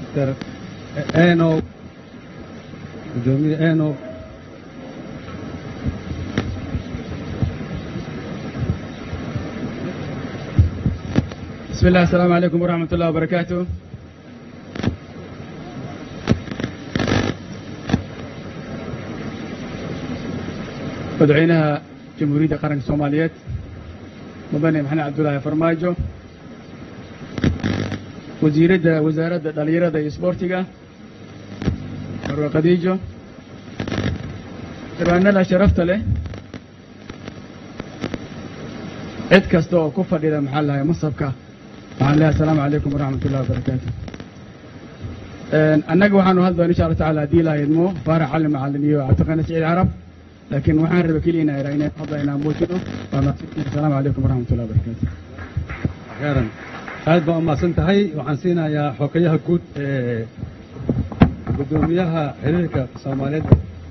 master eno gudoomiye eno بسم الله السلام عليكم ورحمة الله وبركاته madaxweynaha jamhuuriyadda qaranka soomaaliyeed mudane maxamed cabdulaahi farmaajo wasiiradda wasaaradda dhallinyarada iyo isboortiga marwe khadiijo xildhibaanada sharafta leh cid kasta oo ku fadhida maxaa lahay masabka waxaan leeyahay asalaamu calaykum waraxmat ullahi wabarakaatu annaga waxaanu hadli doona insha allah tacaala haddii ilaha idmo faarax cali macalin iyo cabdiqani saciid carab laakiin waxaan raba keliya inaa idhaa inaan hadla inaan muujino waa mahadsantihin asalaamu calaykum waraxmat ullahi wabarakaatu khayran aad baa umahadsan tahay waxaan siinayaa xokayaha guud ee gudoomiyaha xiriirka soomaaliyeed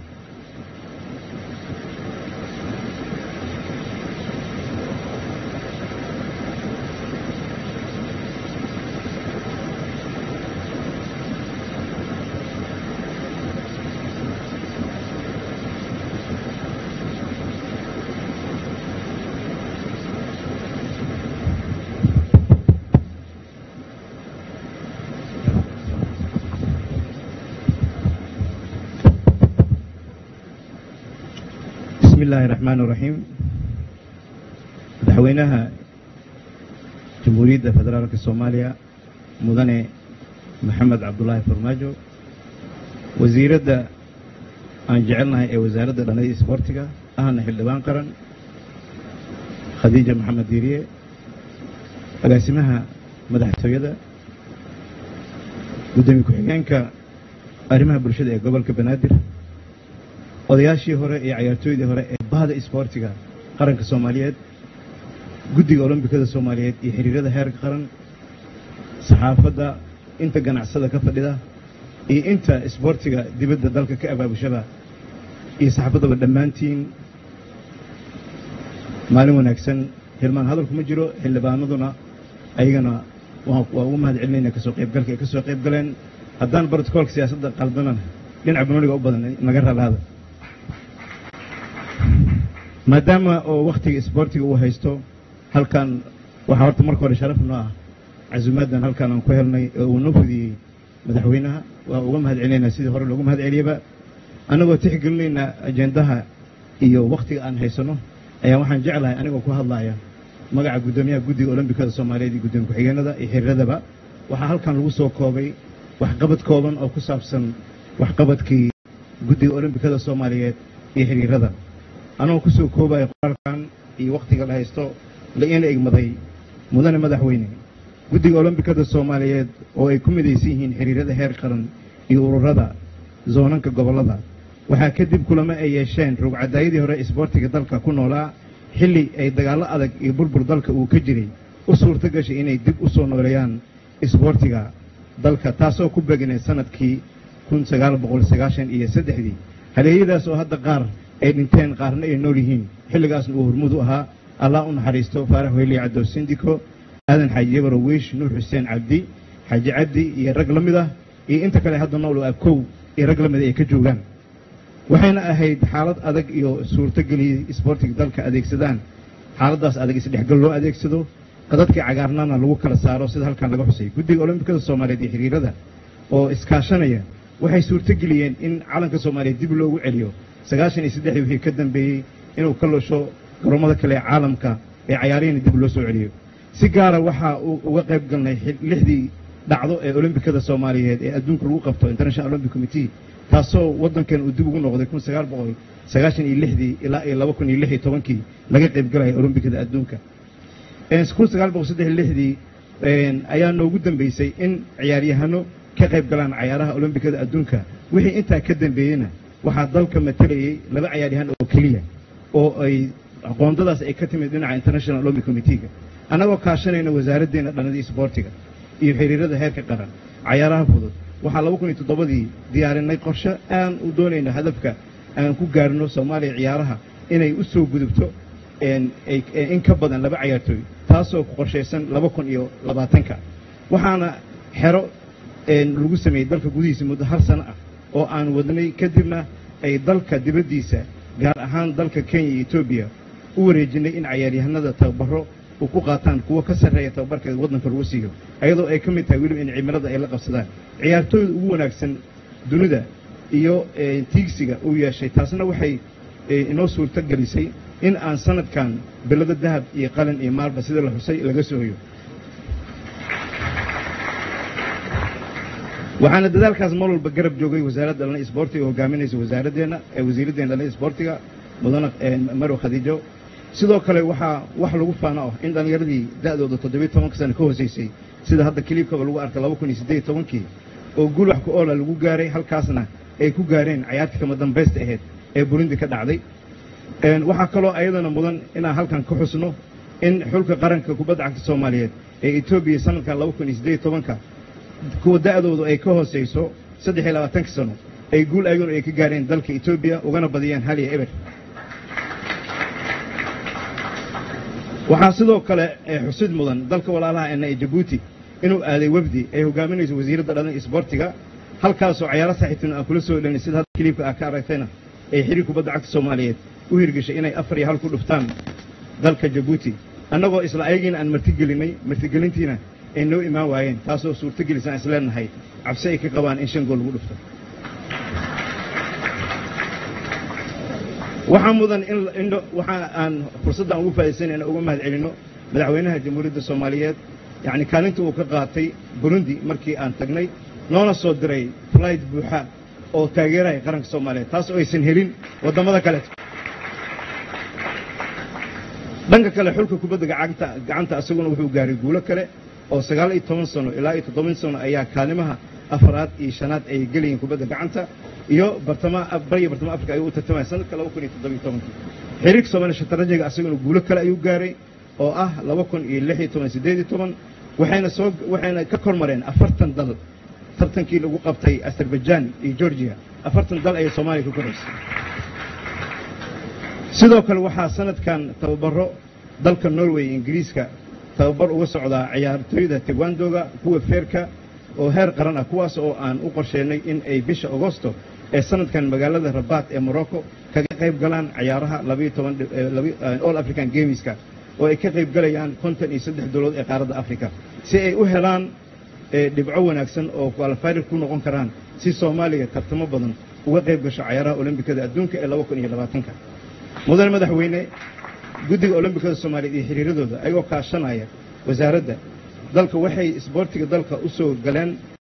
بسم الله الرحمن الرحيم madaxweynaha jamhuuriyadda federaalka soomaaliya mudane maxamed cabdulaahi farmaajo wasiiradda aan jecelnahay ee wasaaradda dhallinyada isboortiga ahna xildhibaan qaran khadiija maxamed diiriye agaasimaha madaxtooyada gudoomiye ku-xigeenka arrimaha bulshada ee gobolka banaadir odayaashii hore iyo cayaartooydii hore ee bahda isboortiga qaranka soomaaliyeed guddiga olombikada soomaaliyeed iyo xiriirada heerka qaran saxaafadda inta ganacsada ka fadhida iyo inta isboortiga dibadda dalka ka abaabushada iyo saxaafaddaba dhammaantiin maalin wanaagsan hilmaan hadalku ma jiro xildhibaanaduna ayagana waa waa ugu mahad celinayna kasoo qaybgalka ay ka soo qayb galeen haddaan brotocoolka siyaasadda qaldanana dhinaca banoniga u badan naga ralaada maadaama oo wakhtiga isboortiga uu haysto halkan waxaa horta marka hore sharaf noo ah casuumaaddan halkan aan ku helnay oo uu noo fudiyey madaxweynaha waa uga mahad celinaynaa sidii hore loogu mahad celiyaba annagoo tixgelinaynaa ajendaha iyo wakhtiga aan haysanno ayaa waxaan jeclahay anigoo ku hadlaya magaca guddoomiyaha guddiga olombikada soomaaliyeed iyo guddoomiye ku-xigeenada iyo xiriiradaba waxaa halkan lagu soo koobay waxqabad kooban oo ku saabsan waxqabadkii guddiga olombikada soomaaliyeed iyo xiriirada anagoo ku soo koobaya qoraalkan iyo wakhtiga la haysto la iina egmaday mudane madaxweyne guddiga olombikada soomaaliyeed oo ay ku midaysan yihiin xiriirada heer qaran iyo ururada zoonanka gobollada waxaa kadib kulamo ay yeesheen rugcadaayadii hore isboortiga dalka ku noolaa xilli ay dagaallo adag iyo burbur dalka uu ka jiray u suurto gashay inay dib u soo nooleeyaan isboortiga dalka taasoo ku begnay sanadkii kun sagaal boqol sagaashan iyo saddexdii haleeyadaas oo hadda qaar ay dhinteen qaarna ay nool yihiin xilligaasna uu hormuud u ahaa allah u naxariisto faarax weyliya cadow sindiko aadan xaaji yabaro weysh nuur xuseen cabdi xaaji cabdi iyo rag la mid ah iyo inta kale hadda nool oo abkow iyo rag la mid ay ka joogaan waxayna ahayd xaalad adag iyo suurtogeliyey isboortiga dalka adeegsadaan xaaladdaas adag isdhexgal loo adeegsado qadadkii cagaarnana lagu kala saaro sida halkan laga xusay guddiga olombikada soomaaliyeed iyo xiriirada oo iskaashanaya waxay suurtogeliyeen in calanka soomaaliyeed dib loogu celiyo sagaashan iyo saddexdii wixii ka dambeeyey inuu ka loosho garoomada kale ee caalamka ee cayaarihina dib loo soo celiyo si gaara waxaa uu uga qayb galnay lixdii dhacdo ee olombikada soomaaliyeed ee adduunka lagu qabto international olympic committee taasoo waddankan uu dib ugu noqday kun sagaal boqol sagaashan iyo lixdii ilaa iyo laba kun iyo lix iyo tobankii laga qayb galaya olombikada adduunka kun sagaal boqol saddex iyo lixdii ayaa noogu dambeysay in ciyaaryahano ka qayb galaan cayaaraha olombikada adduunka wixii intaa ka dambeeyeyna waxaa dalka matalayay laba cayaaryahan oo keliya oo ay aqoondadaas ay ka timid dhinaca international olympic committeega annagoo kaashanayna wasaaraddeena dhalladii isboortiga iyo xiriirada heerka qaran cayaaraha fudud waxaa laba kun iyo toddobadii diyaarinay qorshe aan u doonayno hadafka aan ku gaarno soomaaliya ciyaaraha inay u soo gudubto in ka badan laba cayaartooy taasoo qorshaysan laba kun iyo labaatanka waxaana xero lagu sameeyey dalka gudihiisa muddo hal sano ah oo aan wadnay kadibna ay dalka dibaddiisa gaar ahaan dalka kenya iyo etoobiya u wareejinay in cayaaryahanada tababaro u ku qaataan kuwa ka sarreeya tababarkeeda waddanka lagu siiyo ayadoo ay ka mid tahay weliba in cimilada ay la qabsadaan ciyaartooyda ugu wanaagsan dunida iyo tiigsiga uu yeeshay taasna waxay inoo suurto gelisay in aan sanadkan bilado dahab iyo qalin iyo maalba sida la xusay laga sooyo waxaana dadaalkaas mar walba garab joogay wasaaradda dhalna isboortiga oo hogaaminaysa wasaaraddeena ee wasiiraddeena dhalna isboortiga mudana marow khadiijo sidoo kale waxaa wax lagu faano ah in dhallinyaradii da'dooda toddobiyo tobanka sana ka hoosaysay sida hadda kiliibkaba lagu arkay laba kun iyo siddeed iyo tobankii oo guul wax ku oola lagu gaaray halkaasna ay ku gaareen cayaartii kama dambaysta ahayd ee burundi ka dhacday waxaa kaloo ayadana mudan inaan halkan ka xusno in xulka qaranka kubadda cagta soomaaliyeed ee etoobiya sanadkan laba kun iyo siddeed iyo tobanka kuwa da'doodu ay ka hoosayso saddex iyo labaatanka sano ay guul ayaguna ay ka gaareen dalka etoobiya ugana badiyeen hal iyo eber waxaa sidoo kale xusid mudan dalka walaalaha ena ee jabuuti inuu aaday wefdi ay hogaaminayso wasiiradda dhalin isboortiga halkaasoo cayaaro saaxiibtin aan kula soo dhelin sida hadda kiliibka ah ka aragtayna ay xiriir kubadda cagta soomaaliyeed u hirgeshay inay afar iyo hal ku dhuftaan dalka jabuuti annagoo isla ayagiina aan martigelinay martigelintiina ay noo imaan waayeen taasoo suurtogelisaan isleenahay cabsi ay ka qabaan in shan gool lagu dhufto waxaa mudan in waxa aan fursadda aan ugu faa'idaysan inaan uga mahad celinno madaxweynaha jamhuuriyadda soomaaliyeed yacni kaalinta uu ka qaatay burundi markii aan tagnay noona soo diray flight buuxa oo taageeraya qaranka soomaaliyeed taas oo aysan helin waddamada kaleeto dhanka kale xulka kubadda gacanta gacanta asaguna wuxuu gaaray guulo kale oo sagaal iyo toban sano ilaa iyo toddoban sano ayaa kaalimaha afaraad iyo shanaad ay gelayeen kubadda gacanta iyo bartamaha bariya bartamaha afrika ayuu u tartamaya sanadka laba kun iyo toddobiyo tobankii xiriirka soomaaliya shatarajiga asaguna guulo kale ayuu gaaray oo ah laba kun iyo lix iyo toban siddeed iyo toban waxayna soo waxayna ka kormareen afartan dal tartankii lagu qabtay azerbaijan iyo georgia afartan dal ayay soomaaliya ku koraysay sidoo kale waxaa sanadkan tababaro dalka norway ingiriiska tababar uga socdaa ciyaartooyda tegwandoga kuwa feerka oo heer qaran ah kuwaas oo aan u qorsheynay in ay bisha agosto ee sanadkan magaalada rabaat ee morocco kaga qayb galaan cayaaraha labayo toban all african gameska oo ay ka qayb galayaan konton iyo saddex dowladood ee qaaradda africa si ay u helaan dhibco wanaagsan oo qualifier ku noqon karaan si soomaaliya tartamo badan uga qayb gasho cayaaraha olombikada adduunka ee laba kun iyo labaatanka mudane madaxweyne guddiga olombikada soomaaliyeed iyo xiriiradooda ayagoo kaashanaya wasaaradda dalka waxay isboortiga dalka u soo galeen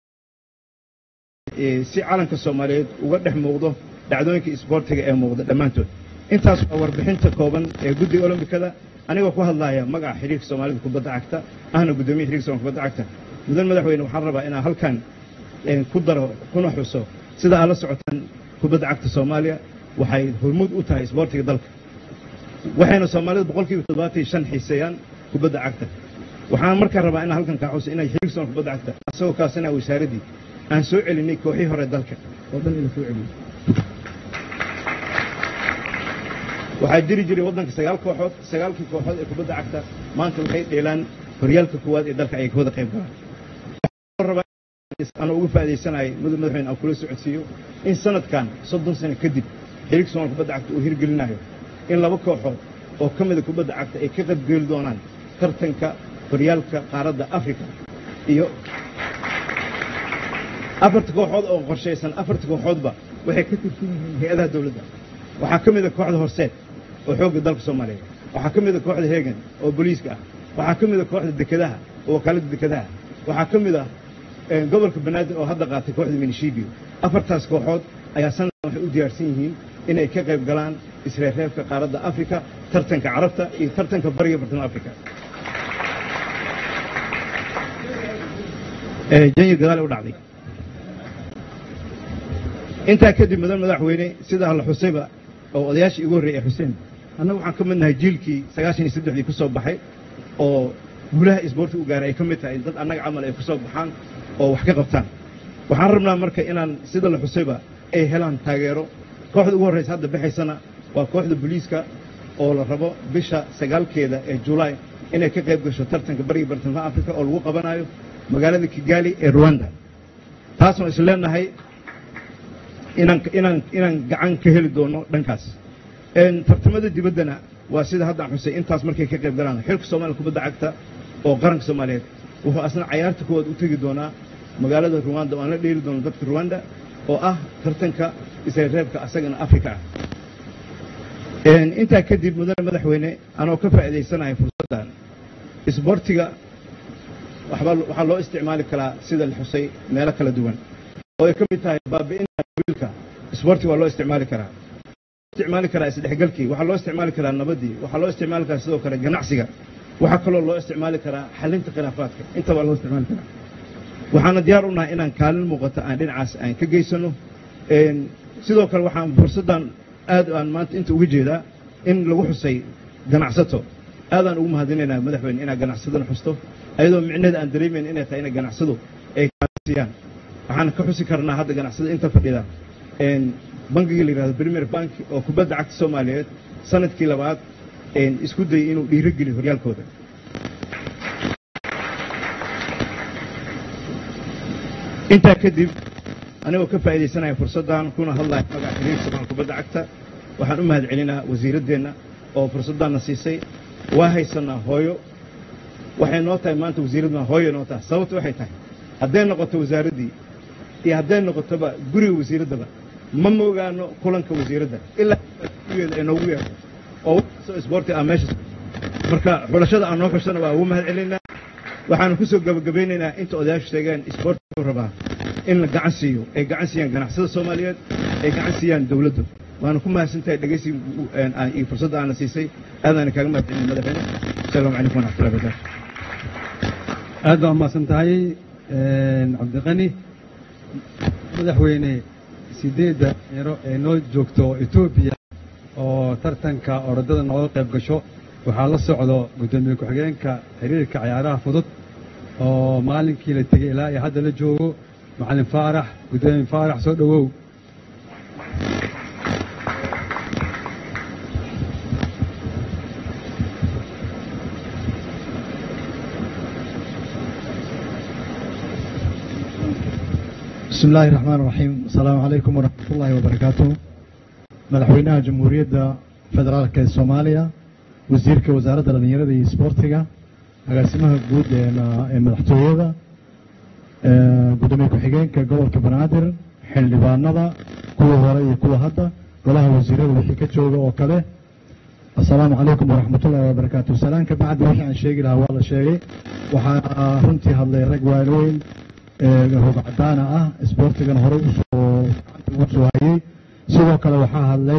si calanka soomaaliyeed uga dhex muuqdo dhacdooyinka isboortiga ee muuqda dhammaantood intaas waa warbixinta kooban ee guddiga olombikada anigoo ku hadlaya magaca xiriirka soomaalida kubadda cagta ahna guddoomiya xiriirka soomaalida kubadda cagta mudane madaxweyne waxaan rabaa inaan halkan ku daro kuna xuso sida aad la socotaan kubadda cagta soomaaliya waxay hormuud u tahay isboortiga dalka waxayna soomaalida boqolkiiba toddobaatan iyo shan xiiseeyaan kubadda cagta waxaan markaa rabaa inaan halkan kaa xuso inay xiriirka soomaalida kubadda cagta asagoo kaasina wasaaraddii aan soo celinay kooxii hore dalka oo dhan ina soo celiyey waxaa jiri jiray waddanka sagaal kooxood sagaalkii kooxood ee kubadda cagta maanta waxay dheelaan horyaalka koowaad ee dalka ay ka wada qayb galaan anoo uga faa'iidaysanaya mudug madaxweyne aan kula socodsiiyo in sanadkan soddon sano kadib xiriirka soomaalka kubadda cagta uu hirgelinayo in laba kooxood oo ka mida kubadda cagta ay ka qaybgeli doonaan tartanka horyaalka qaaradda africa iyo afarta kooxood oo qorshaysan afarta kooxoodba waxay ka tirsan yihiin hay-adaha dowladda waxaa ka mida kooxda horseed oo xoogga dalka soomaaliyeed waxaa ka mida kooxda heegan oo booliiska ah waxaa ka mida kooxda dekedaha oo wakaaladda dekedaha waxaa ka mid ah gobolka banaadir oo hadda qaatay kooxda minishibiyo afartaas kooxood ayaa sanadkan waxay u diyaarsan yihiin inay ka qayb galaan isreerreebka qaaradda africa tartanka carabta iyo tartanka bariga bartamaha africa janyir gadaal u dhacday intaa kadib mudan madaxweyne sidaa la xusayba oo odayaashii igu horreeyay ee xuseen annagu waxaan ka mid nahay jiilkii sagaashan iyo saddexdii ku soo baxay oo guulaha isboorti u gaaray ay ka mid tahay dad annaga camal ay ku soo baxaan oo wax ka qabtaan waxaan rabnaa marka inaan sida la xusayba ay helaan taageero kooxda ugu horraysa hadda baxaysana waa kooxda booliiska oo la rabo bisha sagaalkeeda ee julaay inay ka qayb gasho tartanka bariga bartamaha africa oo lagu qabanayo magaalada kigali ee ruwanda taasoo is leenahay inaan inaan inaan gacan ka heli doono dhankaas tartamada dibaddana waa sida haddaan xusay intaas markay ka qayb galaan xilka soomaaliya kubadda cagta oo qaranka soomaaliyeed wuxuu asna cayaarta kuwaad u tegi doonaa magaalada ruwanda oo aan la dheeli doono dadka ruwanda oo ah tartanka isreebka asagana afrika ah intaa kadib mudane madaxweyne anoo ka faa'iidaysanahay fursaddan isboortiga waxaa loo isticmaali karaa sida la xusay meelo kala duwan oo ay ka mid tahay baabi'inta wiilka isboortiga waa loo isticmaali karaa isticmaali karaa isdhexgalkii waxaa loo isticmaali karaa nabadii waxaa loo isticmaali karaa sidoo kale ganacsiga waxaa kaloo loo isticmaali karaa xalinta khilaafaadka intaba loo isticmaali karaa waxaana diyaar u nahay inaan kaalin muuqata aan dhinacaas aan ka geysano sidoo kale waxaan fursaddan aad aan maanta inta uga jeedaa in lagu xusay ganacsato aadaan ugu mahadinaynaa madaxweyne inaad ganacsadana xusto ayadoo micneheeda aan dareemayn inay tahay ina ganacsadu ay kaasiyaan waxaan ka xusi karnaa hadda ganacsada inta fadhida bankiga la yihahdo premier bank oo kubadda cagta soomaaliyeed sanadkii labaad isku dayay inuu dhiirogeliyo horyaalkooda intaa kadib anigoo ka faa'iidaysanaya fursaddan kuna hadlaya magaca xiriirka soomaaliya kubadda cagta waxaan u mahad celinaa wasiiraddeenna oo fursaddaanna siisay waa haysanaa hooyo waxay noo tahay maanta wasiiradna hooyo noo tahay sababta waxay tahay hadday noqoto wasaaraddii iyo hadday noqotoba guriga wasiiraddaba ma moogaano kulanka wasiiradda ilaa geeda ay noogu yeerto oo waxkastoo isboorti ah meesha marka xulashada aan noo xushana waa ugu mahad celinaynaa waxaanu ku soo gabagabaynaynaa inta odayaashu sheegeen isboortigu rabaa in la gacan siiyo ay gacan siiyaan ganacsada soomaaliyeed ay gacan siiyaan dowladdu waana ku mahadsantahay dhegaysi iyo fursadda aana siisay aadaana kaaga mahad celin madaxweyne asalaamu calaykum waraxmatullahi wabarakatu aad baa umahadsan tahay cabdiqani madaxweyne sideedda ero ee noo joogto etoobiya oo tartanka orodada nooga qayb gasho waxaa la socdo guddoomiye ku-xigeenka xiriirka cayaaraha fudud oo maalinkii la tegey ilaa iyo hadda la joogo macalin faarax guddoomiye faarax soo dhowow بسم الله الرحمن الرحيم السلام عليكم ورحمة الله وبركاته مدحوينها جمهورية فدرالك الصومالية وزيرك وزارة الدنيا دي سبورتيغا agaasimaha guud ee madaxtooyada gudoomiye ku-xigeenka gobolka banaadir xildhibaanada kuwa hore iyo kuwa hadda golaha wasiirada wixii ka jooga oo kale assalaamu calaykum waraxmatullahi wabarakaatu salaan ka bacdi wixii aan sheegi lahaa waa la sheegay waxaa runtii hadlay rag waaweyn hog cadaana ah isboortigan horey usoo gacanta ugu soo hayay sidoo kale waxaa hadlay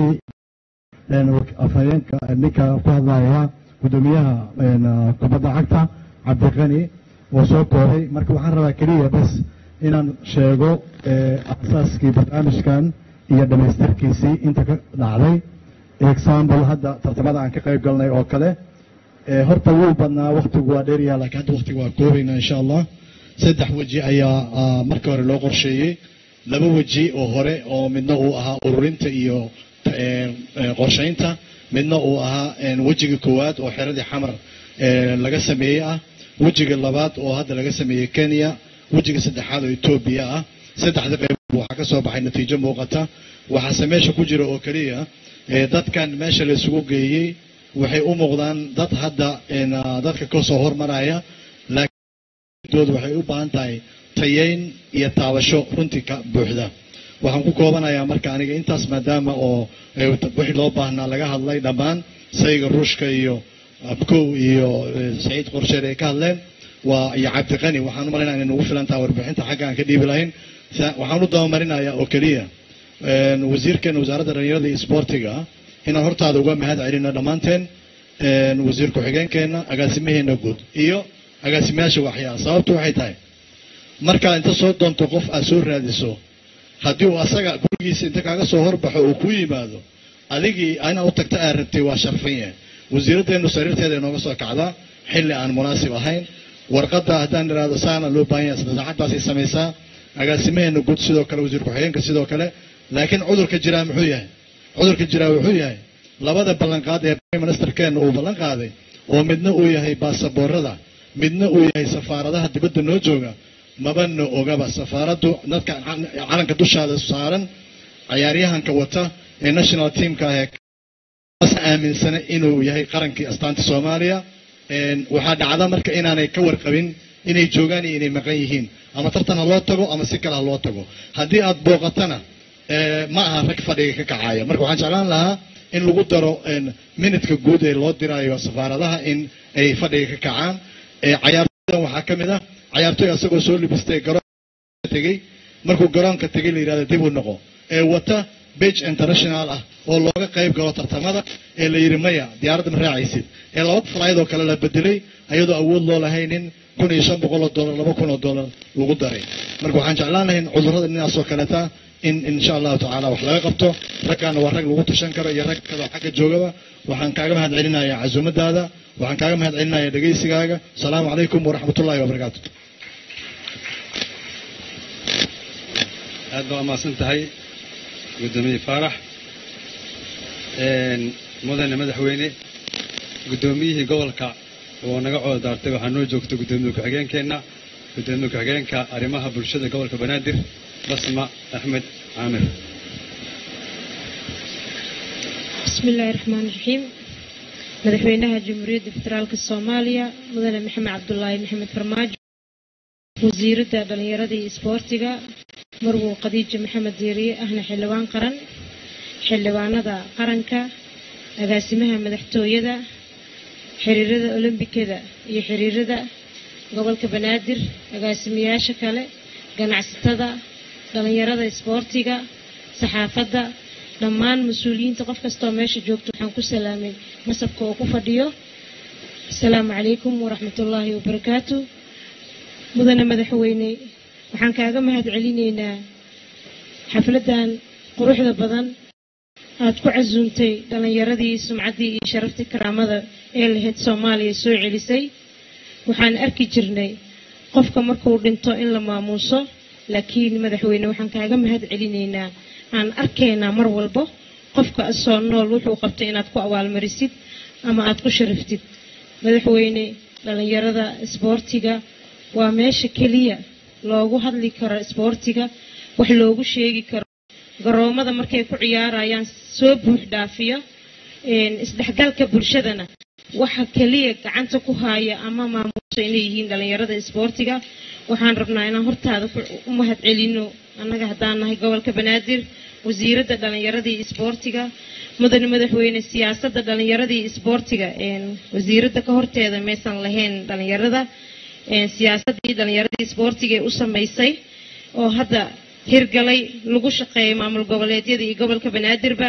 afhayeenka ninka ku hadlaya gudoomiyaha kubadda cagta cabdiqani oo soo koobay marka waxaan rabaa keliya bas inaan sheego asaaskii barnaamijkan iyo dhammaystirkiisii inta ka dhacday example hadda tartamada aan ka qayb galnay oo kale horta wuu badnaa waktigu waa dheeryaha laakiin hadda waktigu waa koobaynaa insha allah saddex weji ayaa marka hore loo qorsheeyey laba weji oo hore oo midna uu ahaa ururinta iyo qorshaynta midna uu ahaa wejiga koowaad oo xeradii xamar laga sameeyey ah wejiga labaad oo hadda laga sameeyey kenya wejiga saddexaad oo etoobiya ah saddexda qayb waxaa ka soo baxay natiijo muuqata waxaase meesha ku jira oo keliya dadkan meesha la isugu geeyey waxay u muuqdaan dad hadda dadka ka soo hormaraya laakiin waxay u baahan tahay tayeyn iyo taabasho runtii ka buuxda waxaan ku koobanayaa marka aniga intaas maadaama oo wixii loo baahnaa laga hadlay dhammaan sayga ruushka iyo abkow iyo saciid qorsheer ay ka hadleen waa iyo cabdiqani waxaan u malaynayaa inay nagu filan taha warbixinta xagga aan ka dhiibi lahayn waxaan u dabamarinayaa oo keliya wasiirkeena wasaaradda dhalinyarada iyo isboortiga inaan hortaada uga mahad celino dhammaanteen wasiir ku-xigeenkeena agaasimaheena guud iyo agaasimayaasha waxyaa sababtu waxay tahay markaa inta soo doonto qof aad soo raadiso haddii uu asaga gurigiisa inta kaaga soo horbaxo uu ku yimaado adigii inaad u tagta aad rabtay waa sharfan yahay wasiiraddeenu sariirteeda inooga soo kacdaa xilli aan munaasib ahayn warqadda haddaan idhaahdo saana loo baahan yahay saacaddaasay samaysaa agaasimaheena guud sidoo kale wasiir ku-xigeenka sidoo kale laakiin cudurka jiraa muxuu yahay cudurka jiraa wuxuu yahay labada ballanqaad ee prime ministerkeena uu ballan qaaday oo midna uu yahay baasaboorada midna uu yahay safaaradaha dibadda noo jooga mabana ogaba safaaraddu dadka calanka dushaada saaran cayaaryahanka wata ee national teamka ah ee as aaminsana inuu yahay qarankii astaanta soomaaliya waxaa dhacda marka inaanay ka warqabin inay joogaan iyo inay maqan yihiin ama tartan ha loo tago ama si kale ha loo tago haddii aad booqatana ma aha rag fadhiga ka kacaya marka waxaan jeclaan lahaa in lagu daro minutka guud ee loo diraayo safaaradaha in ay fadhiga ka kacaan cayaartooydan waxaa ka mid ah cayaartooy asagoo soo libistay garoonka tegey markuu garoonka tegey la yidhahda dib u noqo ee wata bage international ah oo looga qayb galo tartamada ee la yidhi maya diyaaradda ma raacaysid ee laba falayd oo kale la bedelay ayadoo awood loo lahaynin kun iyo shan boqol oo dollar laba kun oo dollar lagu daray marka waxaan jeclaan lahayn cudurrada dhinacaas oo kaleta in insha allahu tacaala wax laga qabto raggaana waa rag lagu tashan karo iyo rag kaloo xagga joogaba waxaan kaaga mahad celinayaa casuumadaada waxaan kaaga mahad celinayaa dhegaysigaaga asalaamu calaykum waraxmat ullahi wabarakaatu aad baa umahadsan tahay guddoomiye faarax mudane madaxweyne guddoomiyihii gobolka oo naga cooda daartay waxaa noo joogta guddoomiye ku-xigeenkeenna guddoomiye ku-xigeenka arrimaha bulshada gobolka banaadir basma axmed caamir bismi illaahi raxmaan raxiim madaxweynaha jamhuuriyadda federaalka soomaaliya mudane maxamed cabdulaahi maxamed farmaajo wasiiradda dhallinyarada iyo isboortiga marwow khadiija maxamed diiriye ahna xildhibaan qaran xildhibaanada qaranka agaasimaha madaxtooyada xiriirada olombikada iyo xiriirada gobolka banaadir agaasimayaasha kale ganacsatada dhallinyarada isboortiga saxaafadda dhammaan mas-uuliyiinta qof kastoo meesha joogto waxaan ku salaamay nasabka oo ku fadhiyo asalaamu calaykum waraxmatullaahi wabarakaatu mudane madaxweyne waxaan kaaga mahad celinaynaa xafladdan quruxda badan aad ku casuuntay dhallinyaradii sumcaddii iyo sharaftii karaamada ee lahayd soomaaliya soo celisay waxaan arki jirnay qofka markuu dhinto in la maamuuso laakiin madaxweyne waxaan kaaga mahad celinaynaa aan arkaynaa mar walbo qofka asoo nool wuxuu qabtay inaad ku abaalmarisid ama aad ku sharaftid madaxweyne dhallinyarada isboortiga waa meesha keliya loogu hadli karo isboortiga wax loogu sheegi karo garoomada markay ku ciyaarayaan soo buux dhaafiyo isdhexgalka bulshadana waxa keliya gacanta ku haaya ama maamuuso inay yihiin dhallinyarada isboortiga waxaan rabnaa inaan hortaada u mahad celino annaga haddaan nahay gobolka banaadir wasiiradda dhallinyaradii isboortiga mudane madaxweyne siyaasadda dhallinyaradii isboortiga wasiiradda ka horteeda maysan lahayn dhallinyarada siyaasaddii dhallinyaradii isboortiga ee u samaysay oo hadda hirgalay lagu shaqeeyo maamul goboleedyada iyo gobolka banaadirba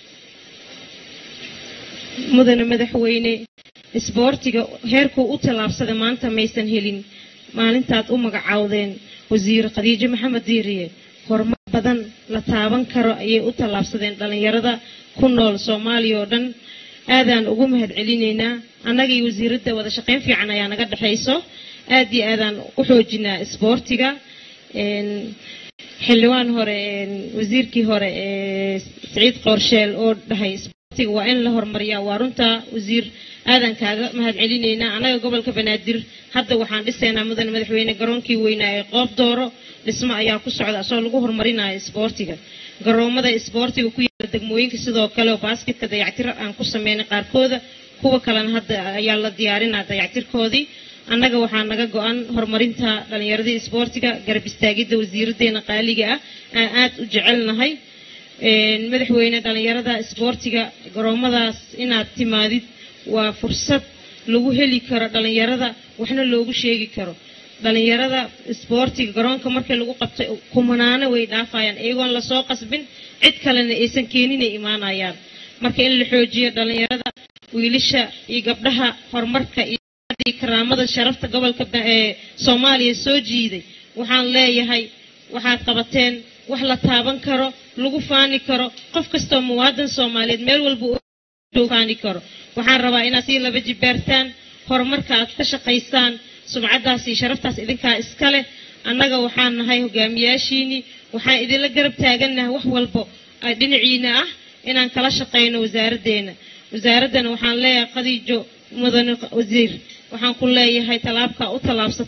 mudane madaxweyne isboortiga heerkuu u tallaabsada maanta maysan helin maalintaad u magacaawdeen wasiir khadiijo maxamed diiriye horumar badan la taaban karo ayay u tallaabsadeen dhallinyarada ku nool soomaaliya oo dhan aadaan ugu mahad celinaynaa annagii wasiiradda wada shaqayn fiican ayaa naga dhexayso aad iyo aadaan u xoojinaa isboortiga xildhibaan hore wasiirkii hore siciid qoorsheel oo dhahay isboortiga waa in la horumariyaa waa runtaa wasiir aadan kaaga mahad celinaynaa annaga gobolka banaadir hadda waxaan dhisaynaa mudane madaxweyne garoonkii weynaa ee qoob dooro dhismo ayaa ku socda asoo lagu horumarinayo isboortiga garoomada isboortiga ku yaala degmooyinka sidoo kale oo baasketka dayactir aan ku sameynay qaarkooda kuwa kalena hadda ayaa la diyaarinaa dayactirkoodii annaga waxaa naga go-an horumarinta dhallinyaradii isboortiga garab istaagidda wasiiradeena qaaliga ah aan aad u jecelnahay madaxweyne dhallinyarada isboortiga garoomadaas inaad timaadid waa fursad lagu heli karo dhallinyarada waxna loogu sheegi karo dhallinyarada isboortiga garoonka markii lagu qabtay kumanaano way dhaafayaan iyagoon lasoo qasbin cid kalena aysan keeninay imaanayaan marka in la xoojiyo dhallinyarada wiilasha iyo gabdhaha horumarka iyo karaamada sharafta gobolka ee soomaaliya soo jiiday waxaan leeyahay waxaad qabateen wax la taaban karo lagu faani karo qof kastoo muwaadan soomaaliyeed meel walba faani karo waxaan rabaa inaad sii laba jibaartaan horumarka aad ka shaqaysaan sumcaddaas iyo sharaftaas idinkaa iska leh annaga waxaan nahay hogaamiyaashiinii waxaan idinla garab taagannahay wax walbo dhinaciina ah inaan kala shaqayno wasaaraddeena wasaaraddana waxaan leeyahay khadiijo mudane wasiir waxaan ku leeyahay tallaabkaa u tallaabsatay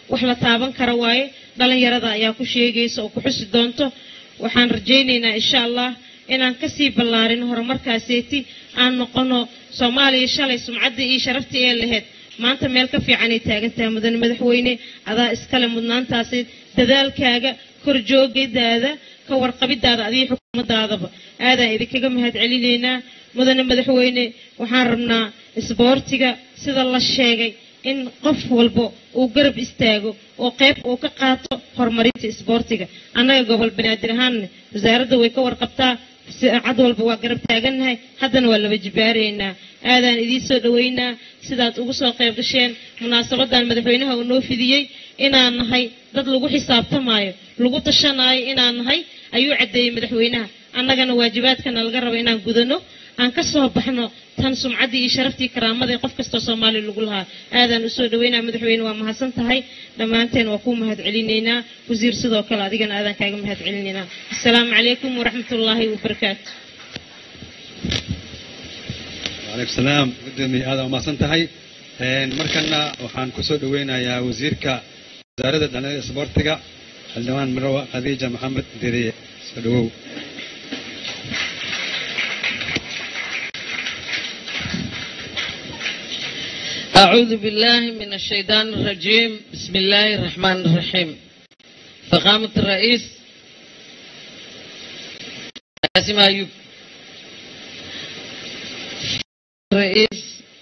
wax la taaban kara waaye dhalinyarada ayaa ku sheegaysa oo ku xusi doonto waxaan rajaynaynaa insha allah inaan kasii ballaarin horumarkaaseeti aan noqono soomaaliya shalay sumcaddii iyo sharaftii ee lahayd maanta meel ka fiicanay taagan tahay mudane madaxweyne adaa iskale mudnaantaasi dadaalkaaga korjoogadaada ka warqabidaada adiyo xukuumadaadaba aadaan idinkaga mahad celinaynaa mudane madaxweyne waxaan rabnaa isboortiga sida la sheegay in qof walba uu garab istaago oo qayb uu ka qaato horumarinta isboortiga annaga gobol banaadir ahaanna wasaaradda way ka warqabtaa cad walba waa garab taagannahay haddana waa laba jibaaraynaa aadaan idiin soo dhoweynaa sidaad ugu soo qayb gasheen munaasabadan madaxweynaha uu noo fidiyey inaan nahay dad lagu xisaabtamaayo lagu tashanaayo inaan nahay ayuu caddeeyey madaxweynaha annagana waajibaadkana laga rabo inaan gudano aan ka soo baxno tan sumcaddii iyo sharaftii karaamada ee qof kastoo soomaaliya lagu lahaa aadaan u soo dhaweynaa madaxweyne waa mahadsan tahay dhammaanteen waa kuu mahad celinaynaa wasiir sidoo kale adigana aadaan kaaga mahad celinaynaa asalaamu calaykum waraxmatullaahi wabarakaatu وعليكم السلام قدامي هذا وما سنتهي مركنا وحان كسو دوينا وزيرك وزارة الدنيا سبورتيغا الدوان مروة خديجة محمد ديري سدوو أعوذ بالله من الشيطان الرجيم بسم الله الرحمن الرحيم فقامة الرئيس قاسم أيوب الرئيس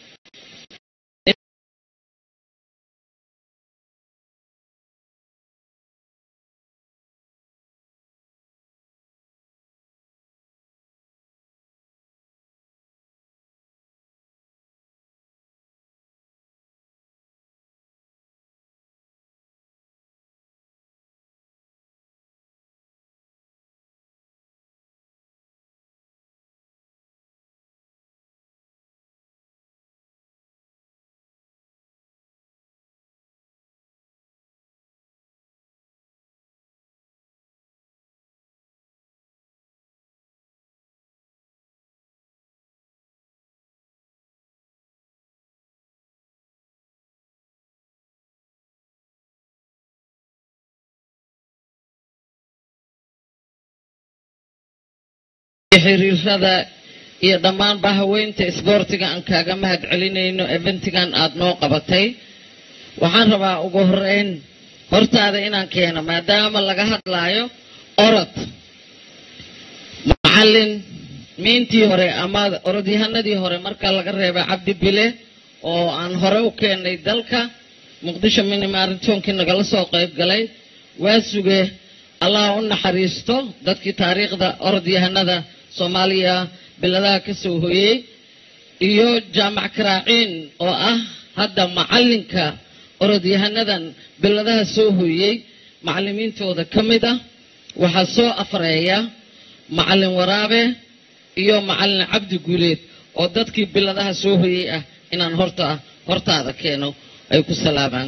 xiriirada iyo dhammaanba haweynta isboortiga aan kaaga mahad celinayno eventigan aada noo qabatay waxaan rabaa ugu horeyn hortaada inaan keeno maadaama laga hadlaayo orod macallin miintii hore ama orodyahanadii hore marka laga reebay cabdi bile oo aan hore u keenay dalka muqdisho mini maaritoonkii nagala soo qayb galay waa suge allah u naxariisto dadkii taariikhda orodyahanada soomaaliya biladaha ka soo hoyey iyo jaamac karaaciin oo ah hadda macallinka orodyahanadan biladaha soo hoyey macallimiintooda ka mid ah waxaa soo afreeya macallin waraabe iyo macallin cabdi guuleed oo dadkii biladaha soo hoyey ah inaan horta hortaada keeno ay ku salaamaan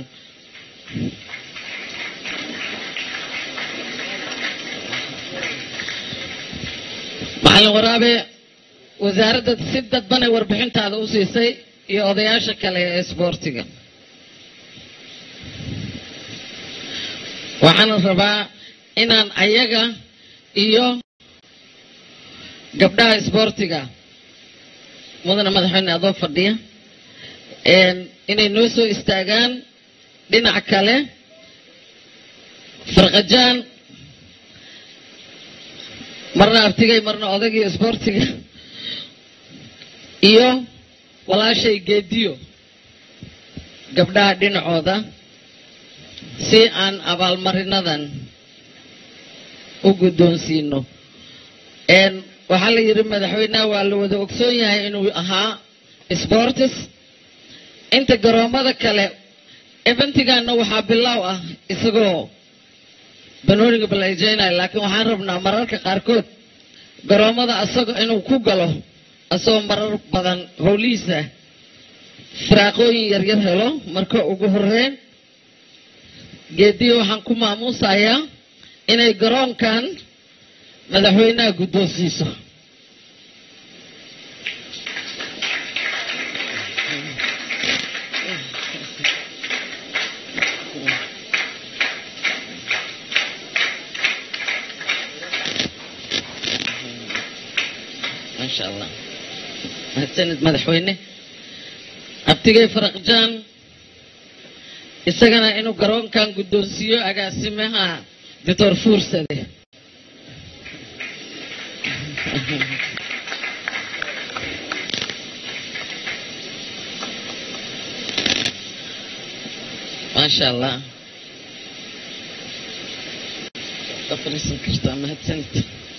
macallin waraabe wasaaradda si dadbanay warbixintaada u siisay iyo odayaasha kale ee isboortiga waxaana rabaa inaan ayaga iyo gabdhaha isboortiga mudane madaxweyne adoo fadhiya inay noo soo istaagaan dhinac kale farqajaan marna abtigay marna odagii isboortiga iyo walaashay geediyo gabdhaha dhinacooda si aan abaalmarinadan u guddoonsiino waxaa la yidhi madaxweynaha waa la wada ogsoon yahay inuu ahaa sportis inta garoomada kale eventigaana waxaa bilaaw ah isagoo banooniga balajeynayo laakiin waxaan rabnaa mararka qaarkood garoomada asaga inuu ku galo asagoo marar badan howlihiisa firaaqooyin yaryar helo marka ugu horeyn geediya waxaan ku maamuusayaa inay garoonkan madaxweynaha guddoonsiiso maasha allah mahadsanid madaxweyne abtigay faraqjaan isagana inuu garoonkan guddoonsiiyo agaasimaha doctor fuursade maasha allah waa fariisan kartaa mahadsanid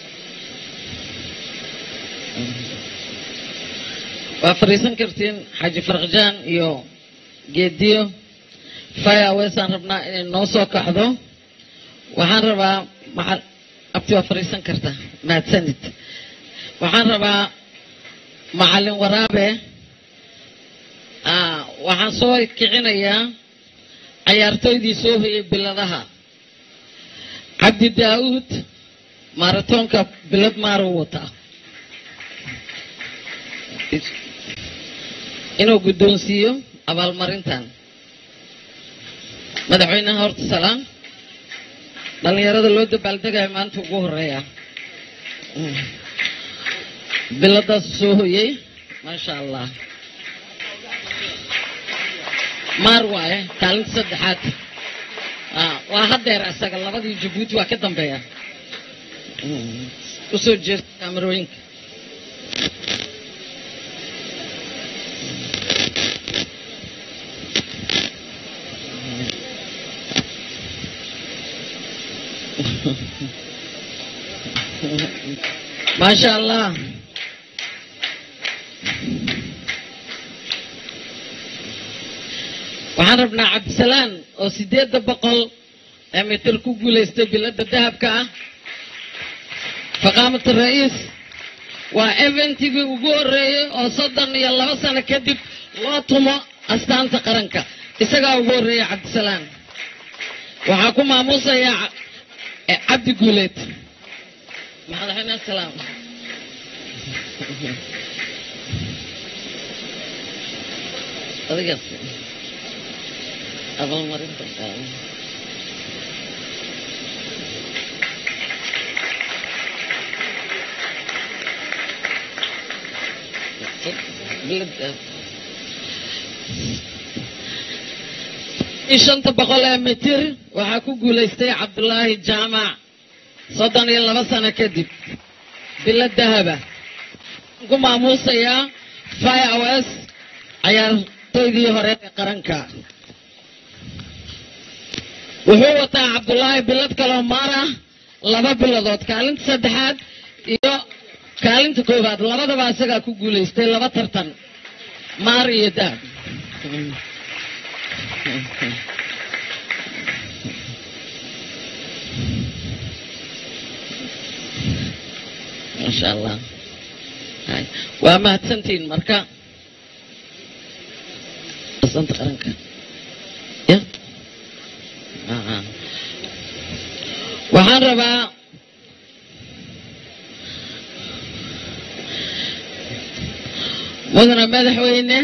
waa fariisan kartiin xaaji farqjaan iyo geediyo firewaysaan rabnaa inay noo soo kacdo waxaan rabaa maxa- abti waa fariisan kartaa mahadsanid waxaan rabaa macalin waraabe ah, waxaan soo kicinayaa cayaartoydii soo hoyay biladaha cabdi daa'uud maratoonka bilad maaruu wataa inuu guddoonsiiyo abaalmarintan madaxweynaha horta salaam dhallinyarada loo dabaaldegayo maanta ugu horeeya Mm. biladaas soo hoyey maasha allah maar waaye kaalinta saddexaad Ah, waa hadeer isaga labadii jabuuti waa ka dambeeya Mm. usoo jeesta kaamarooyinka maasha allah waxaan rabnaa cabdisalaan oo sideedda boqol ee mitir ku guulaystay bilada dahabka ah faqaamat ra'iis waa eventigii ugu horeeyey oo soddon iyo laba sano kadib loo tumo astaanta qaranka isagaa ugu horeeya cabdisalaan waxaa ku maamuusaya ca- eh, cabdi guuleed madaxweyne asalaam adigaas abaalmarinta in shanta boqol ee mitir waxaa ku guulaystay cabdulaahi jaamac soddon iyo laba sano kadib bilo dahaba ku maamuusayaa firews cayaartoydii hore ee qaranka wuxuu wataa cabdulaahi bilad kaloo maar ah laba biladood kaalinta saddexaad iyo kaalinta koowaad labadaba isagaa ku guulaystay laba tartan maar iyo dahab maasha allah Hay. waa mahadsantihiin marka asanta qaranka ya Ah. waxaan rabaa mudana madaxweyne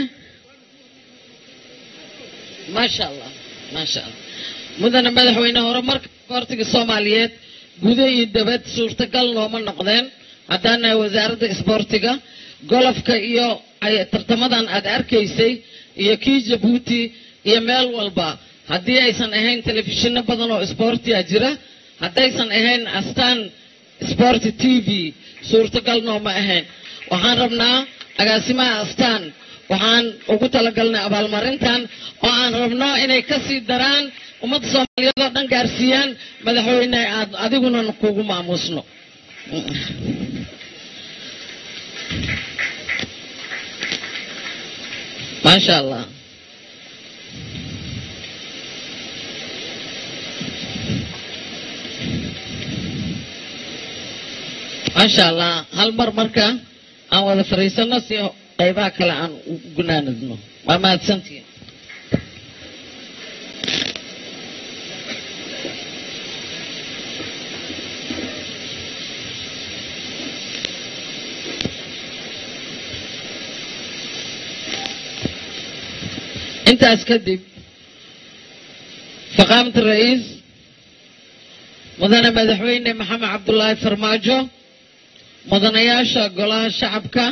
maasha allah maasha allah mudana madaxweyne horumarka isboortiga soomaaliyeed gudo iyo dabad suurtagal nooma noqdeen haddaan nahay wasaaradda isboortiga golofka iyo ay- tartamadan aad arkaysay iyo kii jabuuti iyo meel walba haddii aysan ahayn telefishinno badan oo isboortiga jira haddaysan ahayn astaan sporti t v suurtagal nooma ahayn waxaan rabnaa agaasimaha astaan waxaan ugu talagalnay abaalmarintan oo aan rabno inay ka sii daraan ummadda soomaaliyeed oo dhan gaarsiiyaan madaxweyne aad adiguna kugu maamuusno maasha allah maasha allah hal mar marka aan wada fariisano si qaybaha kale aan u gunaanadno waa mahadsantihiin intaas kadib faqaamat ra'iis mudane madaxweyne maxamed cabdulaahi farmaajo mudanayaasha golaha shacabka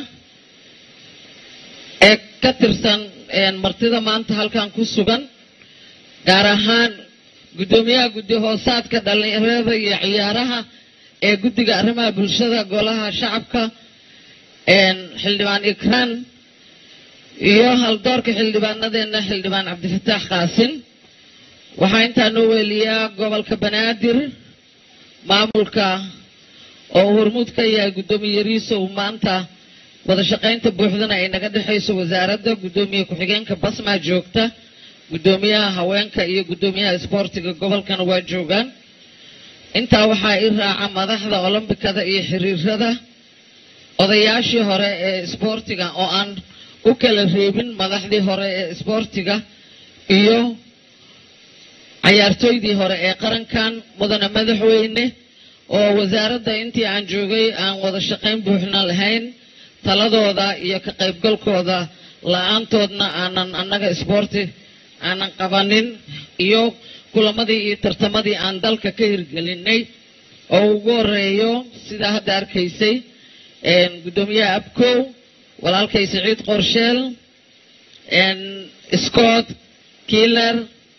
ee ka tirsan martida maanta halkan ku sugan gaar ahaan guddoomiyaha guddi hoosaadka dhallinyarada iyo ciyaaraha ee guddiga arrimaha bulshada golaha shacabka xildhibaan ikraan iyo haldoorka xildhibaanadeena xildhibaan cabdifataax qaasin waxaa intaa noo weeliyaa gobolka banaadir maamulka oo uu hormuud ka yahay guddoomiye yariiso uu maanta wada shaqaynta buuxdana ay naga dhexayso wasaaradda guddoomiye ku-xigeenka basmaa joogta guddoomiyaha haweenka iyo guddoomiyaha isboortiga gobolkana waa joogaan intaa waxaa i raaca madaxda olombikada iyo xiriirada odayaashii hore ee isboortiga oo aan u kala reebin madaxdii hore ee isboortiga iyo cayaartooydii hore ee qarankan mudane madaxweyne oo wasaaradda intii aan joogay aan wada shaqayn buuxna lahayn taladooda iyo ka qaybgalkooda la-aantoodna aanan annaga isboorti aanan qabanin iyo kulamadii iyo tartamadii aan dalka ka hirgelinay oo ugu horeeyo sidaa hadda arkaysay guddoomiyaha abkow walaalkay siciid qorsheel scott kiiler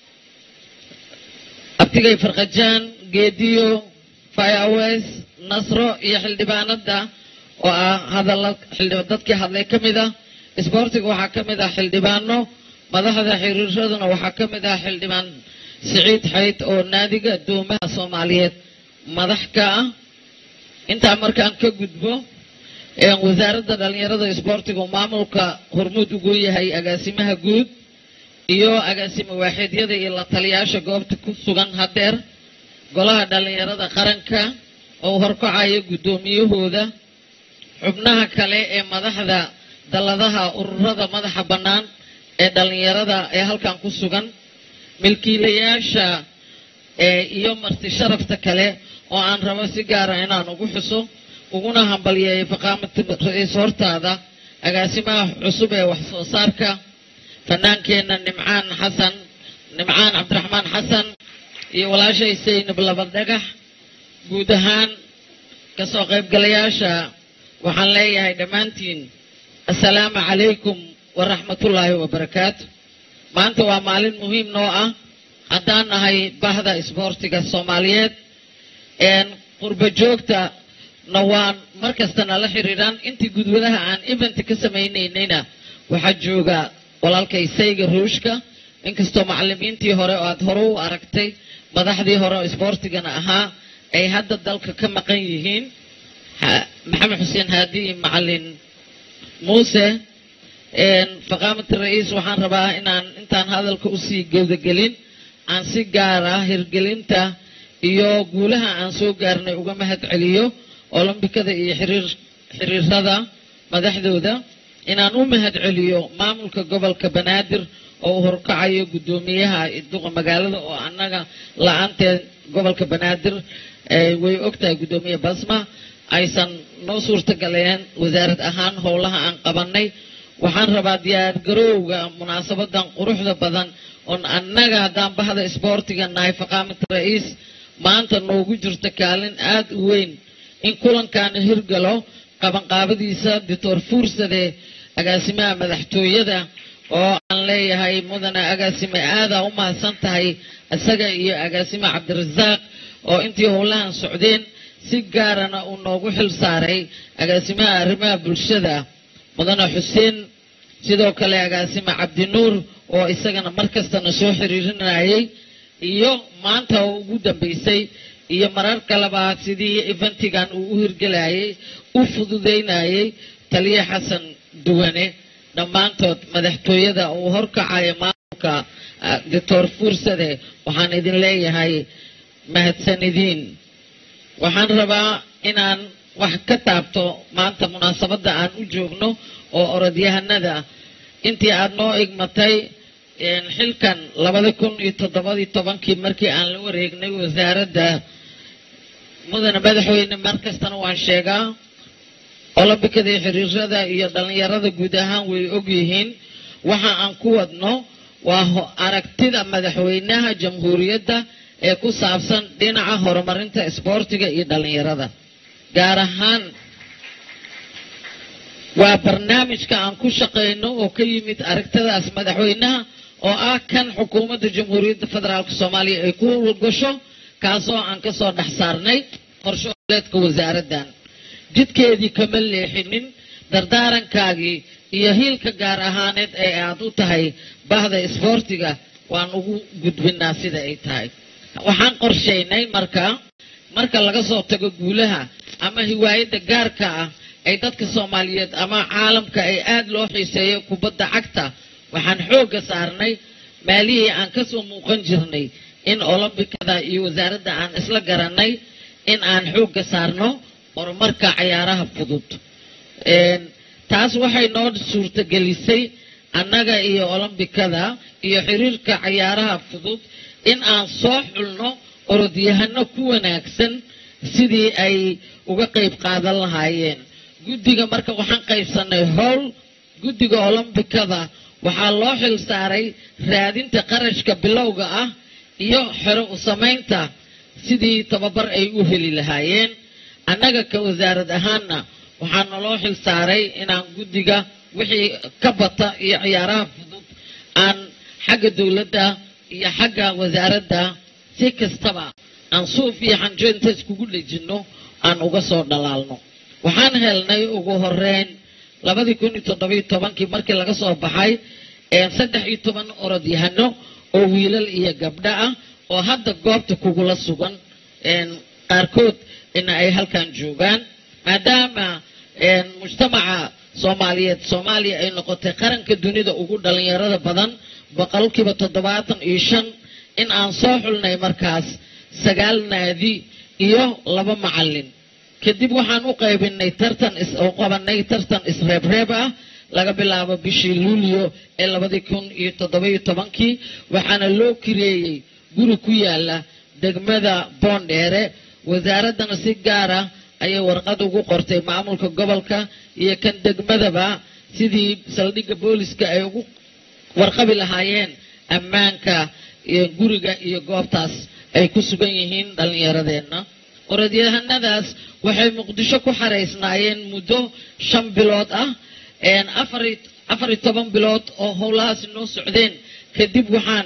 abtigay farkajaan geediyo firewes nasro iyo xildhibaanada oo ah hadalla dadkii hadlay ka mid ah isboortiga waxaa ka mid ah xildhibaano madaxda xiriiraduna waxaa ka mid ah xildhibaan siciid xayd oo naadiga addoomaha soomaaliyeed madax ka ah intaa markaan ka gudbo wasaaradda dhallinyarada isboortiga maamulka hormuud ugu yahay agaasimaha guud iyo agaasimo waaxiidyada iyo la taliyaasha goobta ku sugan hadeer golaha dhallinyarada qaranka oo horkacayo guddoomiyahooda xubnaha kale ee madaxda dalladaha ururada madaxa bannaan ee dhallinyarada ee halkan ku sugan milkiilayaasha iyo marti sharafta kale oo aan rabo si gaara inaan ugu xuso uguna hambalyeeyo faqaamata ra-iis hortaada agaasimaha cusub ee wax soo saarka fanaankeenna nimcaan xasan nimcaan cabdiraxmaan xasan iyo walaashay saynab laba dhagax guud ahaan kasoo qaybgalayaasha waxaan leeyahay dhammaantiin assalaamu calaykum waraxmatullaahi wabarakaatu maanta waa maalin muhiim noo ah haddaan nahay bahda isboortiga soomaaliyeed qurba joogta na waan mar kasta nala xiriiraan intii gudwadaha aan event ka samaynaynayna waxaa jooga walaalkay sayga ruushka inkastoo macalimiintii hore oo aad hore u aragtay madaxdii hore oo isboortigana ahaa ay hadda dalka ka maqan yihiin maxamed xuseen haadi iyo macalin muuse faqaamata ra-iis waxaan rabaa inaan intaan hadalka usii gowdagelin aan si gaara hirgelinta iyo guulaha aan soo gaarnay uga mahad celiyo olombikada iyo xiriirada madaxdooda inaan u mahad celiyo maamulka gobolka banaadir oo u horkacayo guddoomiyaha duqa magaalada oo annaga la-aanteed gobolka banaadir way ogtahay guddoomiye basma aysan noo suurtagaleen wasaarad ahaan howlaha aan qabanay waxaan rabaa diyaargarowga munaasabadan quruxda badan oon annaga haddaan bahda isboortiga nahay faqaamata ra-iis maanta noogu jirta kaalin aada u weyn in kulankaana hirgalo qabanqaabadiisa doctor fuursade agaasimaha madaxtooyada oo aan leeyahay mudane agaasime aadaa u mahadsan tahay isaga iyo agaasime cabdirasaaq oo intii howlahan socdeen si gaarana uu noogu xil saaray agaasimaha arrimaha bulshada mudane xuseen sidoo kale agaasime cabdinuur oo isagana mar kastana soo xiriirinayay iyo maanta oo ugu dambeysay iyo marar kaleba sidii eventigan uu u hirgelayay u fududeynayay taliya xasan duwane dhammaantood madaxtooyada uu horkacayo maamulka doctor fuursade waxaan idin leeyahay mahadsanidin waxaan rabaa inaan wax ka taabto maanta munaasabadda aan u joogno oo orodyahanada intii aada noo igmatay xilkan labada kun iyo toddobadii tobankii markii aan la wareegnay wasaaradda mudane madaxweyne mar kastana waan sheegaa olombikada iyo xiriirada iyo dhallinyarada guud ahaan way ogyihiin waxa aan ku wadno waa aragtida madaxweynaha jamhuuriyadda ee ku saabsan dhinaca horumarinta isboortiga iyo dhallinyarada gaar ahaan waa barnaamijka aan ku shaqayno oo ka yimid aragtadaas madaxweynaha oo ah kan xukuumadda jamhuuriyadda federaalk soomaaliya ay ku howlgasho kaasoo aan ka soo dhex saarnay qorsholeedka wasaaraddan jidkeedii kama leexinin dardaarankaagii iyo hiilka gaar ahaaneed ee aad u tahay bahda isboortiga waan ugu gudbinaa sida ay tahay waxaan qorshaynay marka marka laga soo tago guulaha ama hiwaayadda gaarka ah ay dadka soomaaliyeed ama caalamka ay aada loo xiiseeyo kubadda cagta waxaan xoogga saarnay maalihii aan ka soo muuqan jirnay in olombikada iyo wasaaradda aan isla garanay in aan xoogga saarno horumarka cayaaraha fudud taas waxay noo suurtagelisay annaga iyo olombikada iyo xiriirka cayaaraha fudud in aan soo xulno orodyahano ku wanaagsan sidii ay uga qayb qaadan lahaayeen guddiga marka waxaan qaybsanay howl guddiga olombikada waxaa loo xil saaray raadinta qarashka bilowga ah iyo xero u samaynta sidii tababar ay u heli lahaayeen annaga ka wasaarad ahaanna waxaa naloo xil saaray inaan guddiga wixii ka bata iyo ciyaaraha fudud aan xagga dowladda iyo xagga wasaaradda si kastaba aan suuf iyo xanjo inta iskugu dhejinno aan uga soo dhalaalno waxaan helnay ugu horeyn labadii kun iyo toddobiyo tobankii markii laga soo baxay saddex iyo toban orodyahano oo wiilal iyo gabdho ah oo hadda goobta kugula sugan qaarkood ina ay halkan joogaan maadaama mujtamaca soomaaliyeed soomaaliya ay noqotay qaranka dunida ugu dhalinyarada badan boqolkiiba toddobaatan iyo shan in aan soo xulnay markaas sagaal naadi iyo laba macalin kadib waxaan u qaybinay tartan u qabanay tartan isreebreeb ah laga bilaabo bishii luulyo ee labadii kun iyo toddobiyo tobankii waxaana loo kireeyey guri ku yaala degmada boondheere wasaaraddana si gaara ayay warqad ugu qortay maamulka gobolka iyo kan degmadaba sidii saldhigga booliska ay ugu warqabi lahaayeen ammaanka iyo guriga iyo goobtaas ay ku sugan yihiin dhallinyaradeenna orodyahanadaas waxay muqdisho ku xaraysnaayeen muddo shan bilood ah afar iyo toban bilood oo howlahaasi noo socdeen kadib waxaan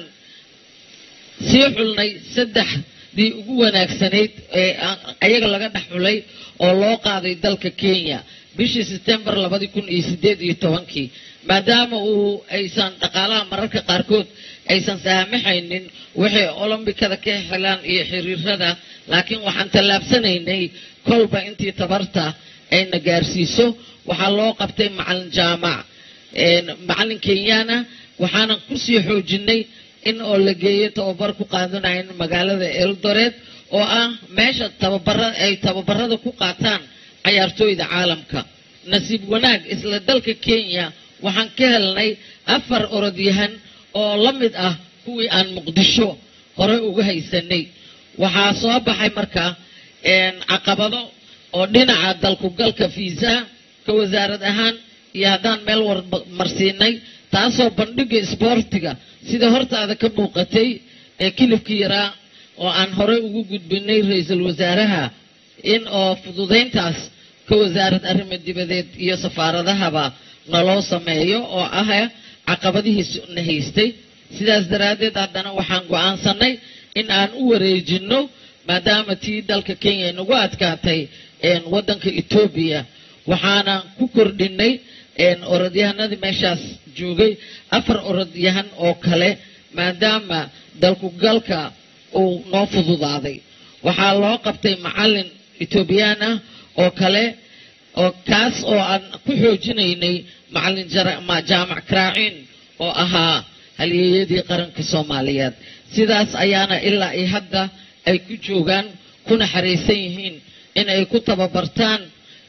sii xulnay saddexdii ugu wanaagsanayd ee ayaga laga dhex xulay oo loo qaaday dalka kenya bishii setembar labadii kun iyo sideed iyo tobankii maadaama uu aysan dhaqaalaha mararka qaarkood aysan saamaxaynin waxay olombikada ka helaan iyo xiriirada laakiin waxaan tallaabsanaynay kolba intii tabarta ayna gaarsiiso waxaa loo qabtay macalin jaamac macalin kenyana waxaanan kusii xoojinay in oo la geeyo tababar ku qaadanayn magaalada eldoret oo ah meesha tababara ay tababarada ku qaataan cayaartooyda caalamka nasiib wanaag isla dalka kenya waxaan ka helnay afar orodyahan oo la mid ah kuwii aan muqdisho hore uga haysanay waxaa soo baxay marka caqabado oo dhinaca dalkugalka fiisaha ka wasaarad ahaan iyo haddaan meel warmarsiinay taasoo bandhiga isboortiga sida hortaada ka muuqatay ee kilibkii yaraa oo aan horey ugu gudbinay ra-iisul wasaaraha in oo fududayntaas ka wasaarad arrimo dibadeed iyo safaaradahaba naloo sameeyo oo ah caqabadihiisna haystay sidaas daraaddeed haddana waxaan go-aansanay in aan u wareejinno maadaama tii dalka kenya nagu adkaatay waddanka etoobiya waxaana ku kordhinay orodyahanadii meeshaas joogay afar orodyahan oo kale maadaama dalkugalka uu noo fududaaday waxaa loo qabtay macalin etoobiyaan ah oo kale oo kaas oo aan ku xoojinaynay macalin jaamac karaaciin oo ahaa halyeeyadii qaranka soomaaliyeed sidaas ayaana ilaa iyo hadda ay ku joogaan kuna xaraysan yihiin in ay ku tababartaan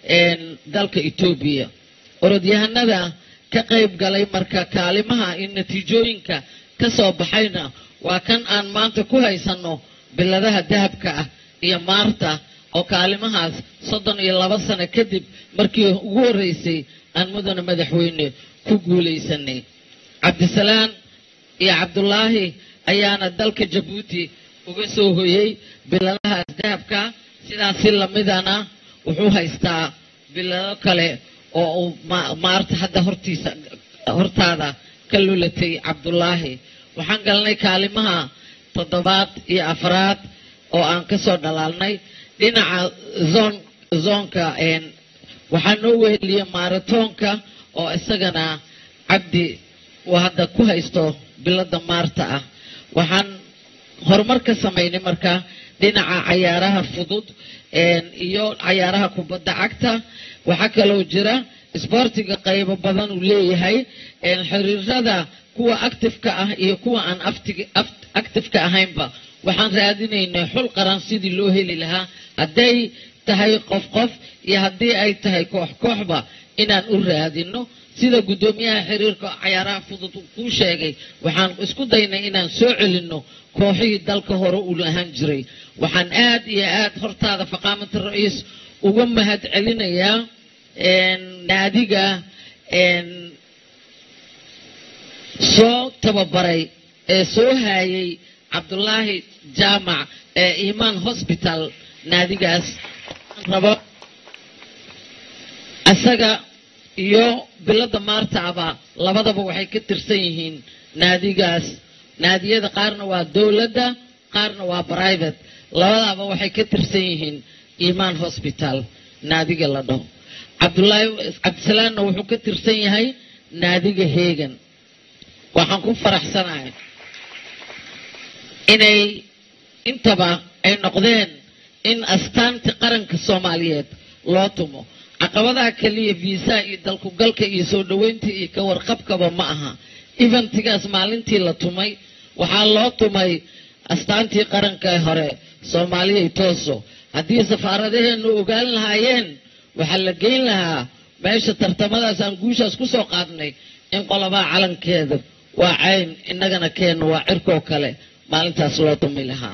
dalka etoobiya orodyahanada ka qayb galay marka kaalimaha iyo natiijooyinka ka soo baxayna waa kan aan maanta ku haysanno biladaha dahabka ah iyo maarta oo kaalimahaas soddon iyo laba sano kadib markii ugu horreysay aan mudane madaxweyne ku guulaysanay cabdisalaan iyo cabdulaahi ayaana dalka jabuuti uga soo hoyey biladahaas dahabka sidaasi lamidana wuxuu haystaa bilado kale oo uu ma- maarta hadda hortiisa hortaada ka lulatay cabdulaahi waxaan galnay kaalimaha toddobaad iyo afraad oo aan ka soo dhalaalnay dhinaca zoon zoonka een, waxaa noo weheliyey maaratoonka oo isagana cabdi uu hadda ku haysto bilada maarta ah waxaan horumar ka samaynay marka dhinaca cayaaraha fudud een, iyo cayaaraha kubadda cagta waxaa kaloo jira isboortiga qaybo badan uu leeyahay een, xiriirada kuwa actifeka ah iyo kuwa aan aftig- aft- actifeka ahaynba waxaan raadinaynay xul qaran sidii loo heli lahaa hadday tahay qof qof iyo haddii ay tahay koox kooxba inaan u raadino sida guddoomiyaha xiriirka cayaaraha fudud uu kuu sheegay waxaan isku daynay inaan soo celinno kooxihii dalka hore u ahaan jiray waxaan aad iyo aad hortaada faqaamata ra-iis uga mahad celinayaa een, naadiga een, soo tababaray ee soo haayay cabdulaahi jaamac ee imaan hosbital naadigaas rabo isaga iyo bilada maartaaba labadaba waxay ka tirsan yihiin naadigaas naadiyada qaarna waa dowladda qaarna waa private labadaba waxay ka tirsan yihiin imaan hosbital naadiga la dhaho cabdulaahi cabdisalaamna wuxuu ka tirsan yahay naadiga heegan waxaan ku faraxsanahay inay intaba ay noqdeen in astaanti qaranka soomaaliyeed loo tumo caqabadaha keliya viisaha iyo dalkugalka iyo soo dhoweynta iyo ka warqabkaba ma aha eventigaas maalintii la tumay waxaa loo tumay astaantii qaranka hore soomaaliyay tooso haddii safaaradaheenu ogaan lahaayeen waxaa la geyn lahaa meesha tartamadaas aan guushaas ku soo qaadnay in qolobaa calankeeda waa cayn innagana keenna waa cirkoo kale maalintaas loo tumi lahaa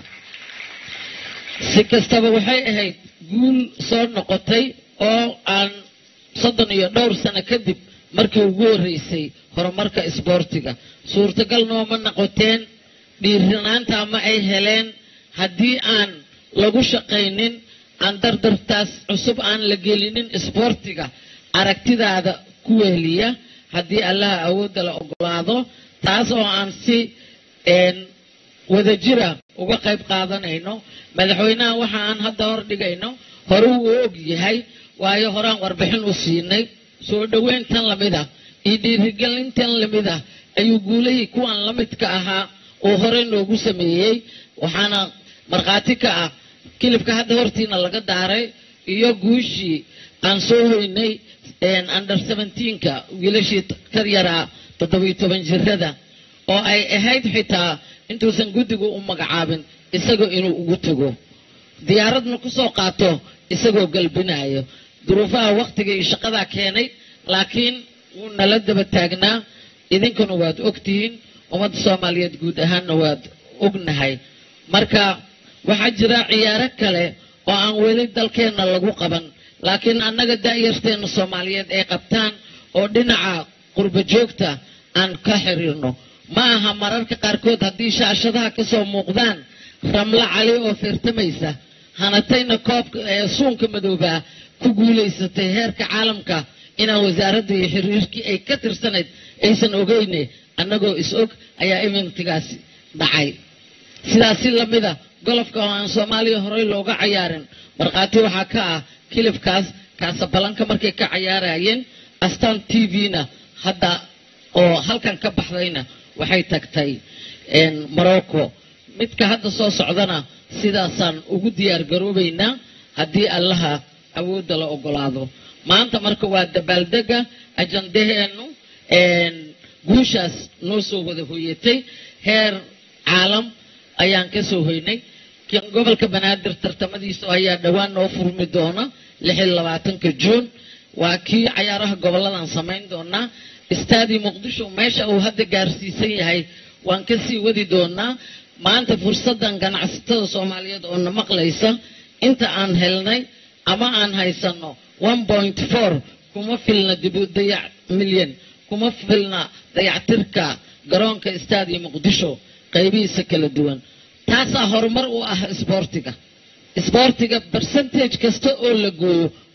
si kastaba waxay ahayd guul soo noqotay oo aan soddon iyo dhowr sano kadib markii ugu horreysay horumarka isboortiga suurtagal nooma noqoteen dhiiranaanta ma ay heleen haddii aan lagu shaqaynin aan dardartaas cusub aan la gelinin isboortiga aragtidaada ku wehliya haddii allaha awoodda la ogolaado taas oo aan si een, wadajira uga qayb qaadanayno madaxweynaha waxa aan hadda hor dhigayno hore uu og yahay waayo horaan warbixin u siinay soo dhoweyntan lamid ah iyo dhiirigelintan lamid ah ayuu guulahii kuwan la midka ahaa oo hore noogu sameeyey waxaana markhaati ka ah kilibka hadda hortiina laga daaray iyo guushii aan soo hoynay een, under 17ka wiilashii ka yaraa toddobiyo toban jirada oo ay ahayd xitaa intuusan guddigu u magacaabin isagoo inuu ugu tago diyaaradna ku soo qaato isagoo galbinayo duruufaha wakhtiga iyo shaqadaa keenay laakiin wuu nala daba taagnaa idinkuna waad ogtihiin ummadda soomaaliyeed guud ahaanna waad ognahay marka waxaa jira ciyaaro kale oo aan weli dalkeenna lagu qaban laakiin annaga da'yarteenna soomaaliyeed ay qabtaan oo dhinaca qurba joogta aan ka xiriirno ma aha mararka qaarkood haddii shaashadaha ka soo muuqdaan ramlo cali oo firtamaysa hanatayna koobka ee suunka madoobaa ku guulaysatay heerka caalamka inaan wasaaradda iyo xiriirkii ay ka tirsanayd aysan ogeyne annagoo is og ayaa eventigaasi dhacay sidaas si lamida golofka oo aan soomaaliya horey looga cayaarin markhaati waxaa ka ah kilibkaas kaasabalanka markay ka cayaarayeen astaan t v-na hadda oo halkan ka baxdayna waxay tagtay een, morocco midka hadda soo socdana sidaasaan ugu diyaar garoobaynaa haddii allaha awoodda la ogolaado maanta marka waa dabaaldega ajandaheennu een, guushaas noo soo wada hoyatay heer caalam ayaan ka soo hoynay kan gobolka banaadir tartamadiisa ayaa dhowaan noo furmi doona lix iyo labaatanka juun waa kii cayaaraha goboladan samayn doonaa istaadii muqdisho meesha uu hadda gaarsiisan yahay waan ka sii wadi doonaa maanta fursaddan ganacsatada soomaaliyeed oo na maqlaysa inta aan helnay ama aan haysano one point four kuma filna dibu dayac milyan kuma filna dayactirka garoonka istaadii muqdisho qaybihiisa kala duwan taasaa horumar u ah isboortiga isboortiga percentage kasta oo la gooyo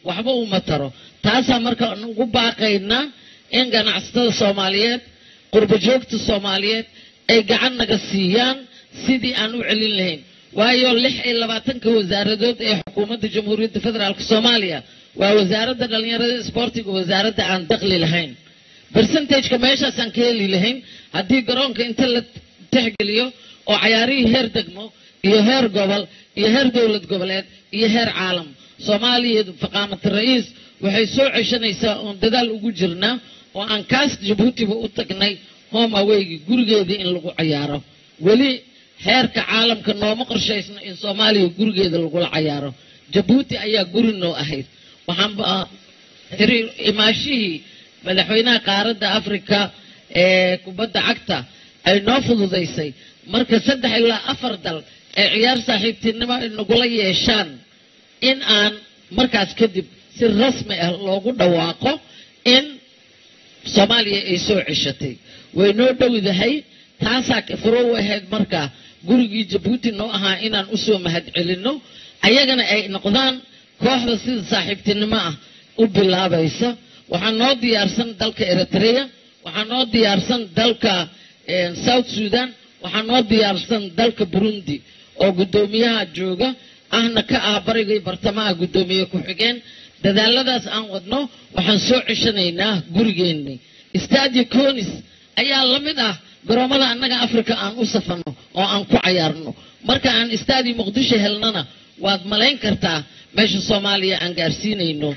waxba uma taro taasaa marka ugu baaqaynaa in ganacsatada soomaaliyeed qurbo joogta soomaaliyeed ay gacan naga siiyaan sidii aan u celin lahayn waayo lix iyo labaatanka wasaaradood ee xukuumadda jamhuuriyadda federaalk soomaaliya waa wasaaradda dhallinyarada isboortiga wasaaradda aan daqli lahayn bercentageka meeshaasaan ka heli lahayn haddii garoonka inta la tixgeliyo oo cayaarihii heer degmo iyo heer gobol iyo heer dowlad goboleed iyo heer caalam soomaaliya faqaamat ra'iis waxay soo ceshanaysaa oon dadaal ugu jirnaa oo aan kaas jabuutiba u tagnay home aweygi gurigeedii in lagu cayaaro weli heerka caalamka nooma qorshaysno in soomaaliya gurigeeda lagula cayaaro jabuuti ayaa guri noo ahayd waxaanba xiriir imaashihii madaxweynaha qaaradda afrika ee kubadda cagta ay noo fududaysay marka saddex ilaa afar dal ay ciyaar saaxiibtinimo nagula yeeshaan in aan markaas kadib si rasmi ah loogu dhawaaqo in soomaaliya ay soo ceshatay way noo dhowdahay taasaa furo u ahayd marka gurigii jabuuti noo ahaa inaan usoo mahadcelinno ayagana ay noqdaan kooxda sida saaxiibtinimo ah u bilaabaysa waxaa noo diyaarsan dalka eritrea waxaa noo diyaarsan dalka south sudan waxaa noo diyaarsan dalka burundi oo guddoomiyaha jooga ahna ka ah barigay bartamaha guddoomiye ku-xigeen dadaaladaas aan wadno waxaan soo ceshanaynaa gurigeenni stadio conis ayaa la mid ah garoomada annaga africa aan u safarno oo aan ku cayaarno marka aan stadio muqdisho helnana waad malayn kartaa meesha soomaaliya aan gaarsiinayno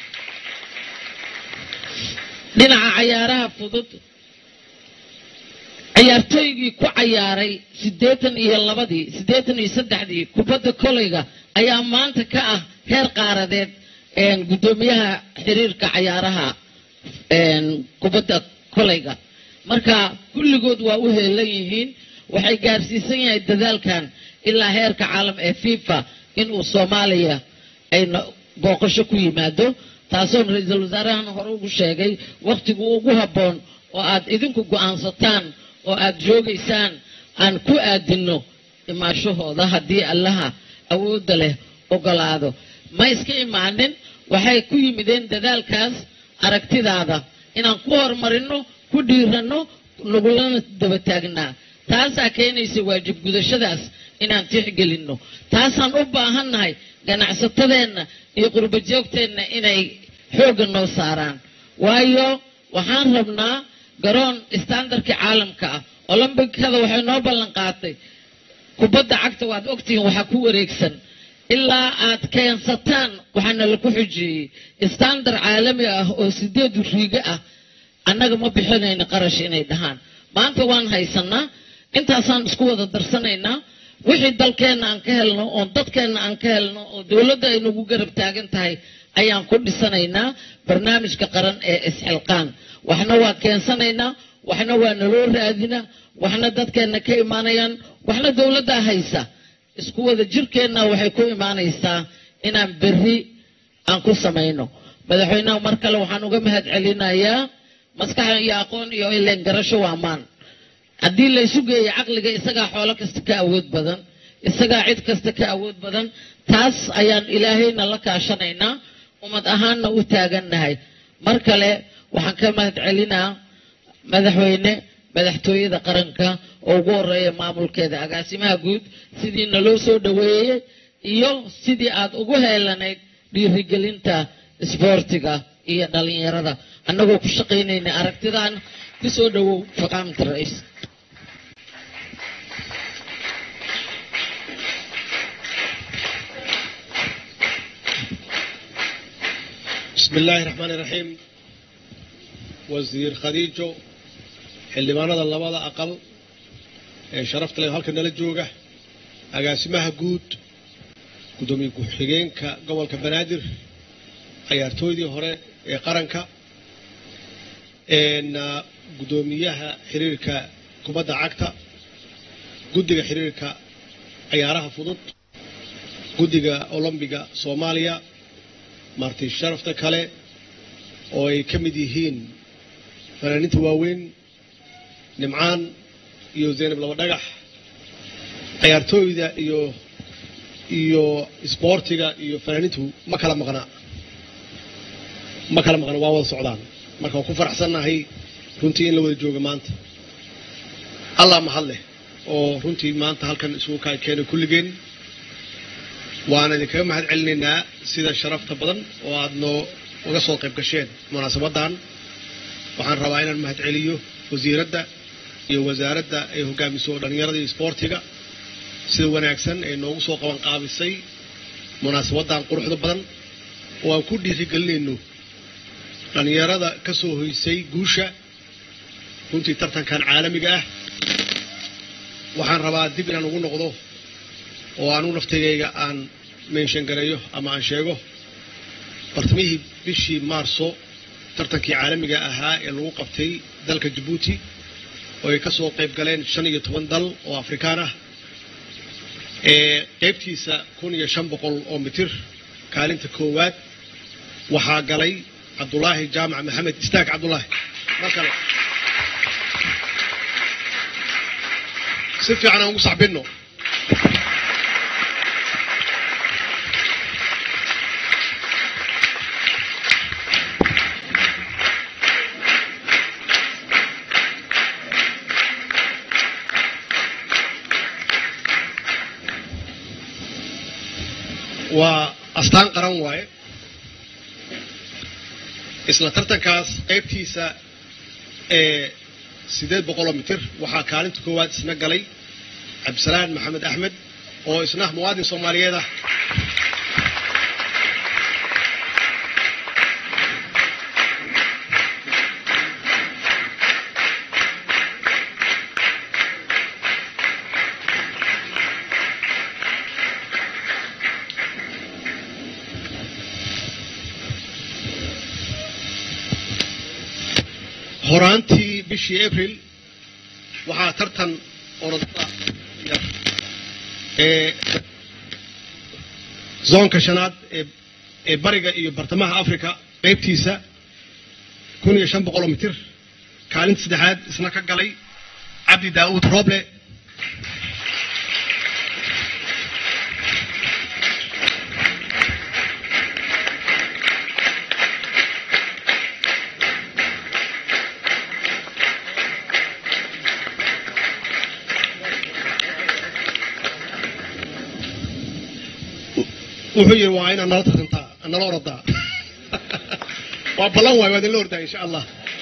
dhinaca cayaaraha fudud ciyaartooygii ku cayaaray siddeetan iyo labadii siddeetan iyo saddexdii kubadda kolayga ayaa maanta ka ah heer qaaradeed guddoomiyaha xiriirka cayaaraha kubadda kolayga marka kulligood waa u heelan yihiin waxay gaarsiisan yahay dadaalkan ilaa heerka caalam ee fifa inuu soomaaliya ay booqasho ku yimaado taasoon ra-iisul wasaarahan hore ugu sheegay wakhtigu ugu habboon oo aad idinku go'aansataan oo aad joogaysaan aan ku aadinno imaashahooda haddii allaha awoodda leh ogolaado ma iska imaanin waxay ku yimideen dadaalkaas aragtidaada inaan ku horumarinno ku dhiiranno nagulana daba taagnaa taasaa keenaysa waajib gudashadaas inaan tixgelinno taasaan u baahannahay ganacsatadeenna iyo qurbo joogteenna inay xoogga noo saaraan waayo waxaan rabnaa garoon istaandarkii caalamka ah olombikada waxay noo ballan qaatay kubadda cagta waad ogtihiin waxaa ku wareegsan ilaa aad keensataan waxaana laku xujeeyey istandar caalami ah oo sideed riigo ah annaga ma bixinayno qarash inay dhahaan maanta waan haysanaa intaasaan isku wada darsanaynaa wixii dalkeenna aan ka helno oo dadkeenna aan ka helno oo dowladda ay nagu garab taagan tahay ayaan ku dhisanaynaa barnaamijka qaran ee isxilqaan waxna waa keensanaynaa waxna waa naloo raadinaa waxna dadkeenna ka imaanayaan waxna dowladdaa haysa isku wada jirkeenna waxay ku imaanaysaa inaan berri aan ku samayno madaxweynaha mar kale waxaan uga mahad celinayaa maskaxa iyo aqoon iyo ileen garasho waa maan haddii laysu geeyo caqliga isagaa xoolo kasta ka awood badan isagaa cid kasta ka awood badan taas ayaan ilaahayna la kaashanaynaa ummad ahaanna u taagannahay mar kale waxaan ka mahad celinaa madaxweyne madaxtooyada qaranka oo ugu horeeya maamulkeeda agaasimaha guud sidii naloo soo dhoweeyey iyo sidii aad ugu heelanayd dhiirigelinta isboortiga iyo dhalinyarada annagoo ku shaqaynayna aragtidan kusoo dhowow faqaamta ra-iis بسم الله الرحمن الرحيم وزير خديجو xildhibaanada labada aqal ee sharafta leh halka nala jooga agaasimaha guud guddoomiye ku-xigeenka gobolka banaadir cayaartooydii hore ee qaranka guddoomiyaha xiriirka kubadda cagta guddiga xiriirka cayaaraha fudud guddiga olombiga soomaaliya marti sharafta kale oo ay ka mid yihiin fanaaniinta waaweyn nimcaan iyo zaynab laba dhagax cayaartooyda iyo iyo isboortiga iyo fanaaniintu ma kala maqnaa ma kala maqan waa wada socdaan marka waan ku faraxsannahay runtii in la wada jooga maanta allah mahad leh oo runtii maanta halkan isugu kaa keenay kulligeen waana idinkaga mahad celinaynaa sida sharafta badan oo aad noo uga soo qayb gasheen munaasabaddan waxaan rabaa inaan mahad celiyo wasiiradda iyo wasaaradda ay hogaamiso dhallinyarada iyo isboortiga sida wanaagsan ee noogu soo qaban qaabisay munaasabaddan quruxda badan oo aan ku dhiirigelinayno dhallinyarada ka soo hoysay guusha runtii tartankan caalamiga ah waxaan rabaa dib inaan ugu noqdo oo aanu naftigayga aan menshan gareeyo ama aan sheego bartamihii bishii maarso tartankii caalamiga ahaa ee lagu qabtay dalka jabuuti oo ay ka soo qayb galeen shan iyo toban dal oo afrikaan ah ee qaybtiisa kun iyo shan boqol oo mitir kaalinta koowaad waxaa galay cabdulaahi jaamac maxamed istaag cabdulaahi mar kale si fiican aan ugu saxbinno waa astaan qaran waaye isla tartankaas qaybtiisa ee siddeed boqoloo mitir waxaa kaalinta koowaad isna galay cabdisalaan maxamed axmed oo isna muwaadin soomaaliyeed ah horaantii bishii abril waxaa tartan orodada yar ee zoonka shanaad ee ee bariga iyo bartamaha africa qaybtiisa kun iyo shan boqoloo mitir kaalinta saddexaad isna ka galay cabdi daa'uud roble wuxuu yidhi waa inaad nala tartantaa nala oradaa waa ballan waay waa idinla ordaa insha allah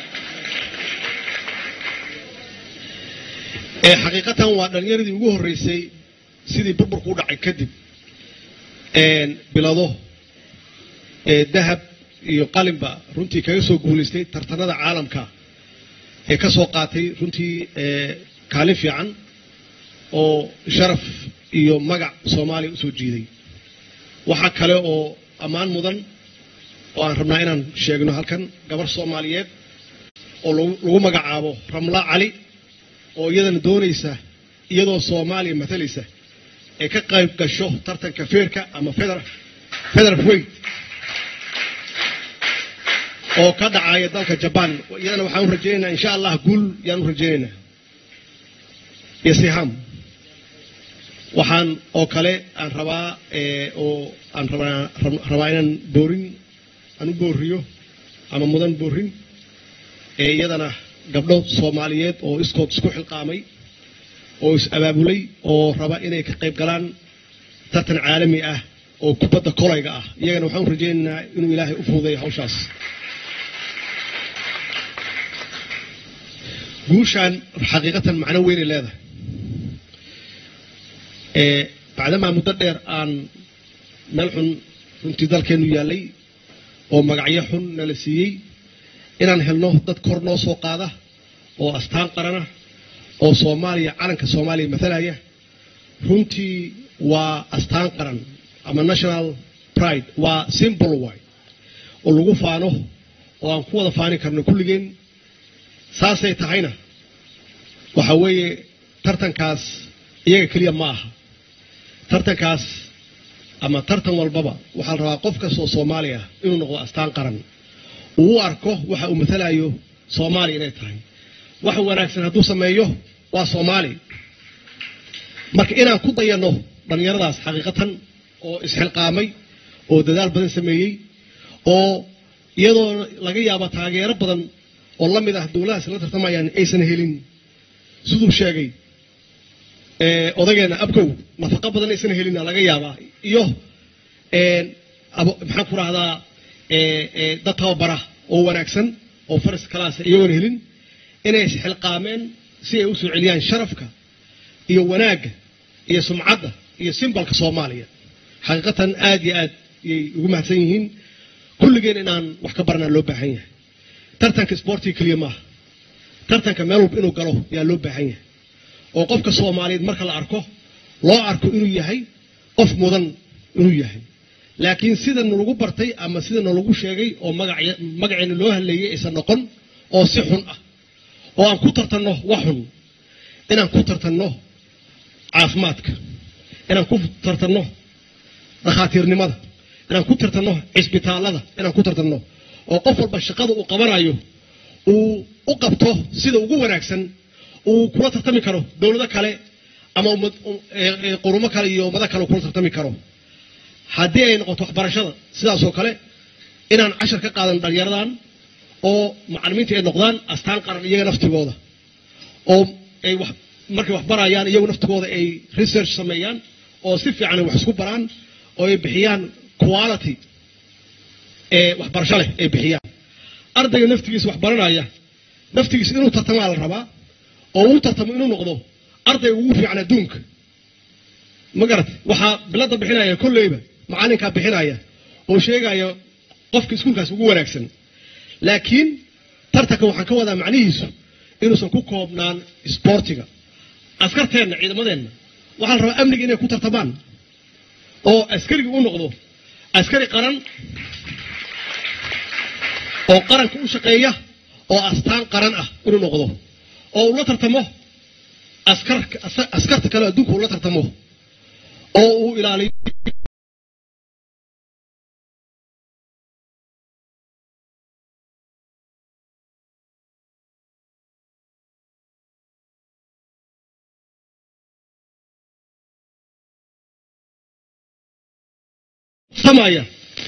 ee xaqiiqatan waa dhalinyaradii ugu horreysay sidii burburku u dhacay kadib bilado ee dahab iyo qalinba runtii kaga soo guulaystay tartanada caalamka ee ka soo qaatay runtii kaalin fiican oo sharaf iyo magac soomaaliya usoo jiiday waxaa kale oo ammaan mudan oo aan rabnaa inaan sheegno halkan gabar soomaaliyeed oo lagu magacaabo ramla cali oo iyadana doonaysa iyadoo soomaaliya matalaysa ee ka qayb gasho tartanka feerka ama feder weyt oo ka dhacaya dalka jabaan iyadana waxaan u rajaynaynaa insha allah guul yaan u rajaynaynaa iyo siham waxaan oo kale aan rabaa oo aan rabaa inaan boorin aan u booriyo ama mudan boorin ee iyadana gabdho soomaaliyeed oo iskood isku xilqaamay oo is-abaabulay oo raba inay ka qayb galaan tartan caalami ah oo kubadda kolayga ah iyagana waxaan u rajaynaynaa inuu ilaahay u fududeeyo hawshaas guushaan xaqiiqatan macno weynay leedahay bacdamaa muddo dheer aan meel xun runtii dalkeennu yaallay oo magacyo xun nala siiyey inaan helno dad kor noo soo qaada oo astaan qarana oo soomaaliya calanka soomaaliya matalaya runtii waa astaan qaran ama national pride waa simbol way oo lagu faano oo aan ku wada faani karno kulligeen saasay tahayna waxa weeye tartankaas iyaga keliya ma aha tartankaas ama tartan walbaba waxaa la rabaa qof kastoo soomaaliya inuu noqdo astaan qaran uu u arko waxa uu matalayo soomaaliya inay tahay wax wanaagsan hadduu sameeyo waa soomaali marka inaan ku dayanno dhallinyaradaas xaqiiqatan oo isxilqaamay oo dadaal badan sameeyey oo iyadoo laga yaabo taageero badan oo la mid ah dowladahaas la tartamayaan aysan helin siduu sheegay ee, odageenna abkow nafaqo badan aysan helina laga yaabaa iyo een, abo- maxaan ku rahdaa dad tababara oo wanaagsan oo faras kalaasa iyagoona helin inay isxilqaameen si ay u soo celiyaan sharafka iyo wanaagga iyo sumcadda iyo simbalka soomaaliya xaqiiqatan aad iyo aad yay ugu mahadsan yihiin kulligeen inaan wax ka baranaa loo baahan yahay tartanka isboortiga keliya maaha tartanka meel walba inuu galo yaa loo baahan yahay oo qofka soomaaliyeed marka la arko loo arko inuu yahay qof mudan inuu yahay laakiin sida nalagu bartay ama sida nalagu sheegay oo magac- magaceena loo hadleeyay aysan noqon oo si xun ah oo aan ku tartanno wax xun inaan ku tartanno caafimaadka inaan ku tartanno dhakhaatiirnimada inaan ku tartanno cisbitaallada inaan ku tartanno oo qof walba shaqada uu qabanayo uu u qabto sida ugu wanaagsan uu kula tartami karo dowlado kale ama ummad- um- ee- ee qurumo kale iyo ummado kale uu kula tartami karo haddii ay noqoto waxbarashada sidaasoo kale inaan cashar ka qaadan dhalinyaradan oo macalimiinta ay noqdaan astaan qaran iyaga naftigooda oo ay wax markay wax barayaan iyagu naftigooda ay research sameeyaan oo si fiican ay wax isku baraan oo ay bixiyaan quality ee waxbarasho leh ay bixiyaan ardayga naftigiisa wax baranaya naftigiisa inuu tartamaa la rabaa oo uu tartamo inuu noqdo ardayga ugu fiican adduunka ma garat waxaa bilada bixinaya kolleyba macalinkaa bixinaya oo sheegaya qofka iskuulkaas ugu wanaagsan laakiin tartanka waxaan ka wadaa macnihiisu inuusan ku koobnaan isboortiga askarteenna ciidamadeenna waxaa la rabaa amniga inay ku tartamaan oo askariga u noqdo askari qaran oo qaranka u shaqeeya oo astaan qaran ah inuu noqdo oo uu la tartamo askar askarta kale adduunka uu la tartamo oo uu ilaaliyo tartamaya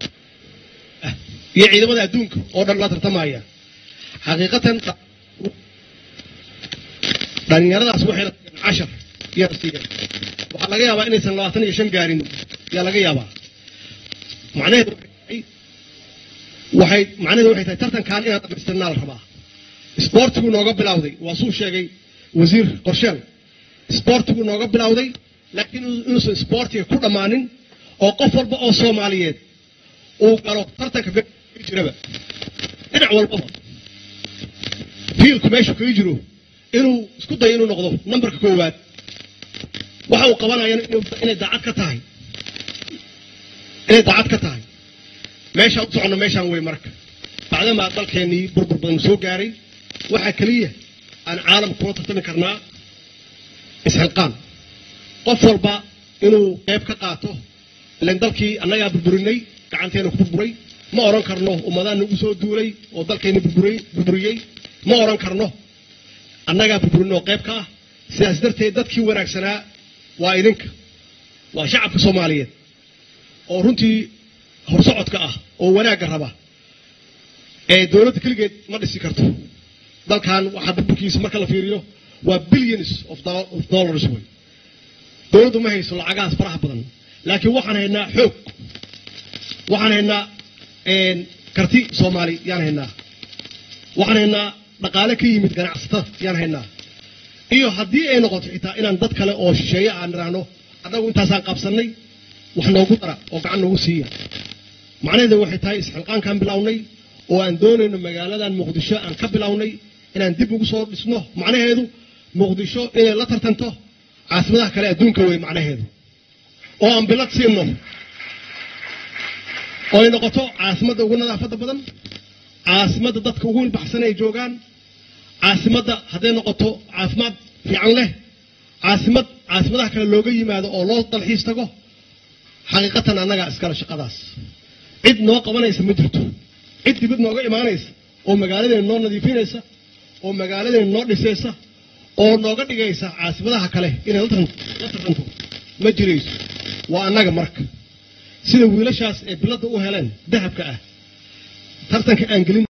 iyo ciidamada adduunka oo dhan la tartamaya xaqiiqatan dhalinyaradaas waxay cashar yar siiyeen waxaa laga yaabaa inaysan labaatan iyo shan gaarin yaa laga yaabaa macnaheedu waxay macnaheedu waxay tahay tartankan inaan dhamaystirnaa la rabaa isboortigu nooga bilowday waa suu sheegay wasiir qorsheel isboortigu nooga bilowday laakiin inuusan isboortiga ku dhammaanin oo qof walba oo soomaaliyeed uu galo tartanka jiraba dhinac walbaba fiilku meeshu kaga jiro inuu isku dayo inuu noqdo nambarka koowaad waxa uu qabanayana inay daacad ka tahay inay daacad ka tahay meeshaan u soconno meeshaan wey marka bacdamaa dalkeennii burbur badan soo gaaray waxaa keliya aan caalamka kula tartami karnaa isxilqaan qof walba inuu qayb ka qaato ilan dalkii annagaa burburinay gacanteena ku burburay ma odhan karno ummadaan nagu soo duulay oo dalkeenna burburay burburiyey ma odhan karno annagaa burburinay oo qayb ka ah sidaas darteed dadkii wanaagsanaa waa idinka waa shacabka soomaaliyeed oo runtii horsocodka ah oo wanaagga raba ee dowladda keligeed ma dhisi karto dalkan waxaa burburkiisa marka la fiiriyo waa billions of dollars wey dowladdu ma hayso lacagahaas faraha badan laakiin waxaan haynaa xoog waxaan haynaa karti soomaali yaan haynaa waxaan haynaa dhaqaale ka yimid ganacsatada yaan haynaa iyo haddii ay noqoto xitaa inaan dad kale oo shisheeye aan idhaahno annagu intaasaan qabsannay wax noogu dara oo gacan noogu siiya macnaheedu waxay tahay isxilqaankaan bilownay oo aan doonayno magaaladan muqdisho aan ka bilownay inaan dib ugu soo dhisno macnaheedu muqdisho inay la tartanto caasimadaha kale adduunka wey macnaheedu oo aan bilad siinno oo ay noqoto caasimadda ugu nadaafadda badan caasimadda dadka ugu ilbaxsan ay joogaan caasimadda hadday noqoto caafimaad fiican leh caasimad caasimadaha kale looga yimaado oo loo dalxiis tago xaqiiqatan annagaa iskale shaqadaas cid noo qabanaysa ma jirto cid dibad nooga imaanaysa oo magaaladeena noo nadiifinaysa oo magaaladeena noo dhisaysa oo nooga dhigaysa caasimadaha kale inay la tartanto ma jirayso waa annaga marka sida wiilashaas ee biladda u heleen dahabka ah tartanka aan gelin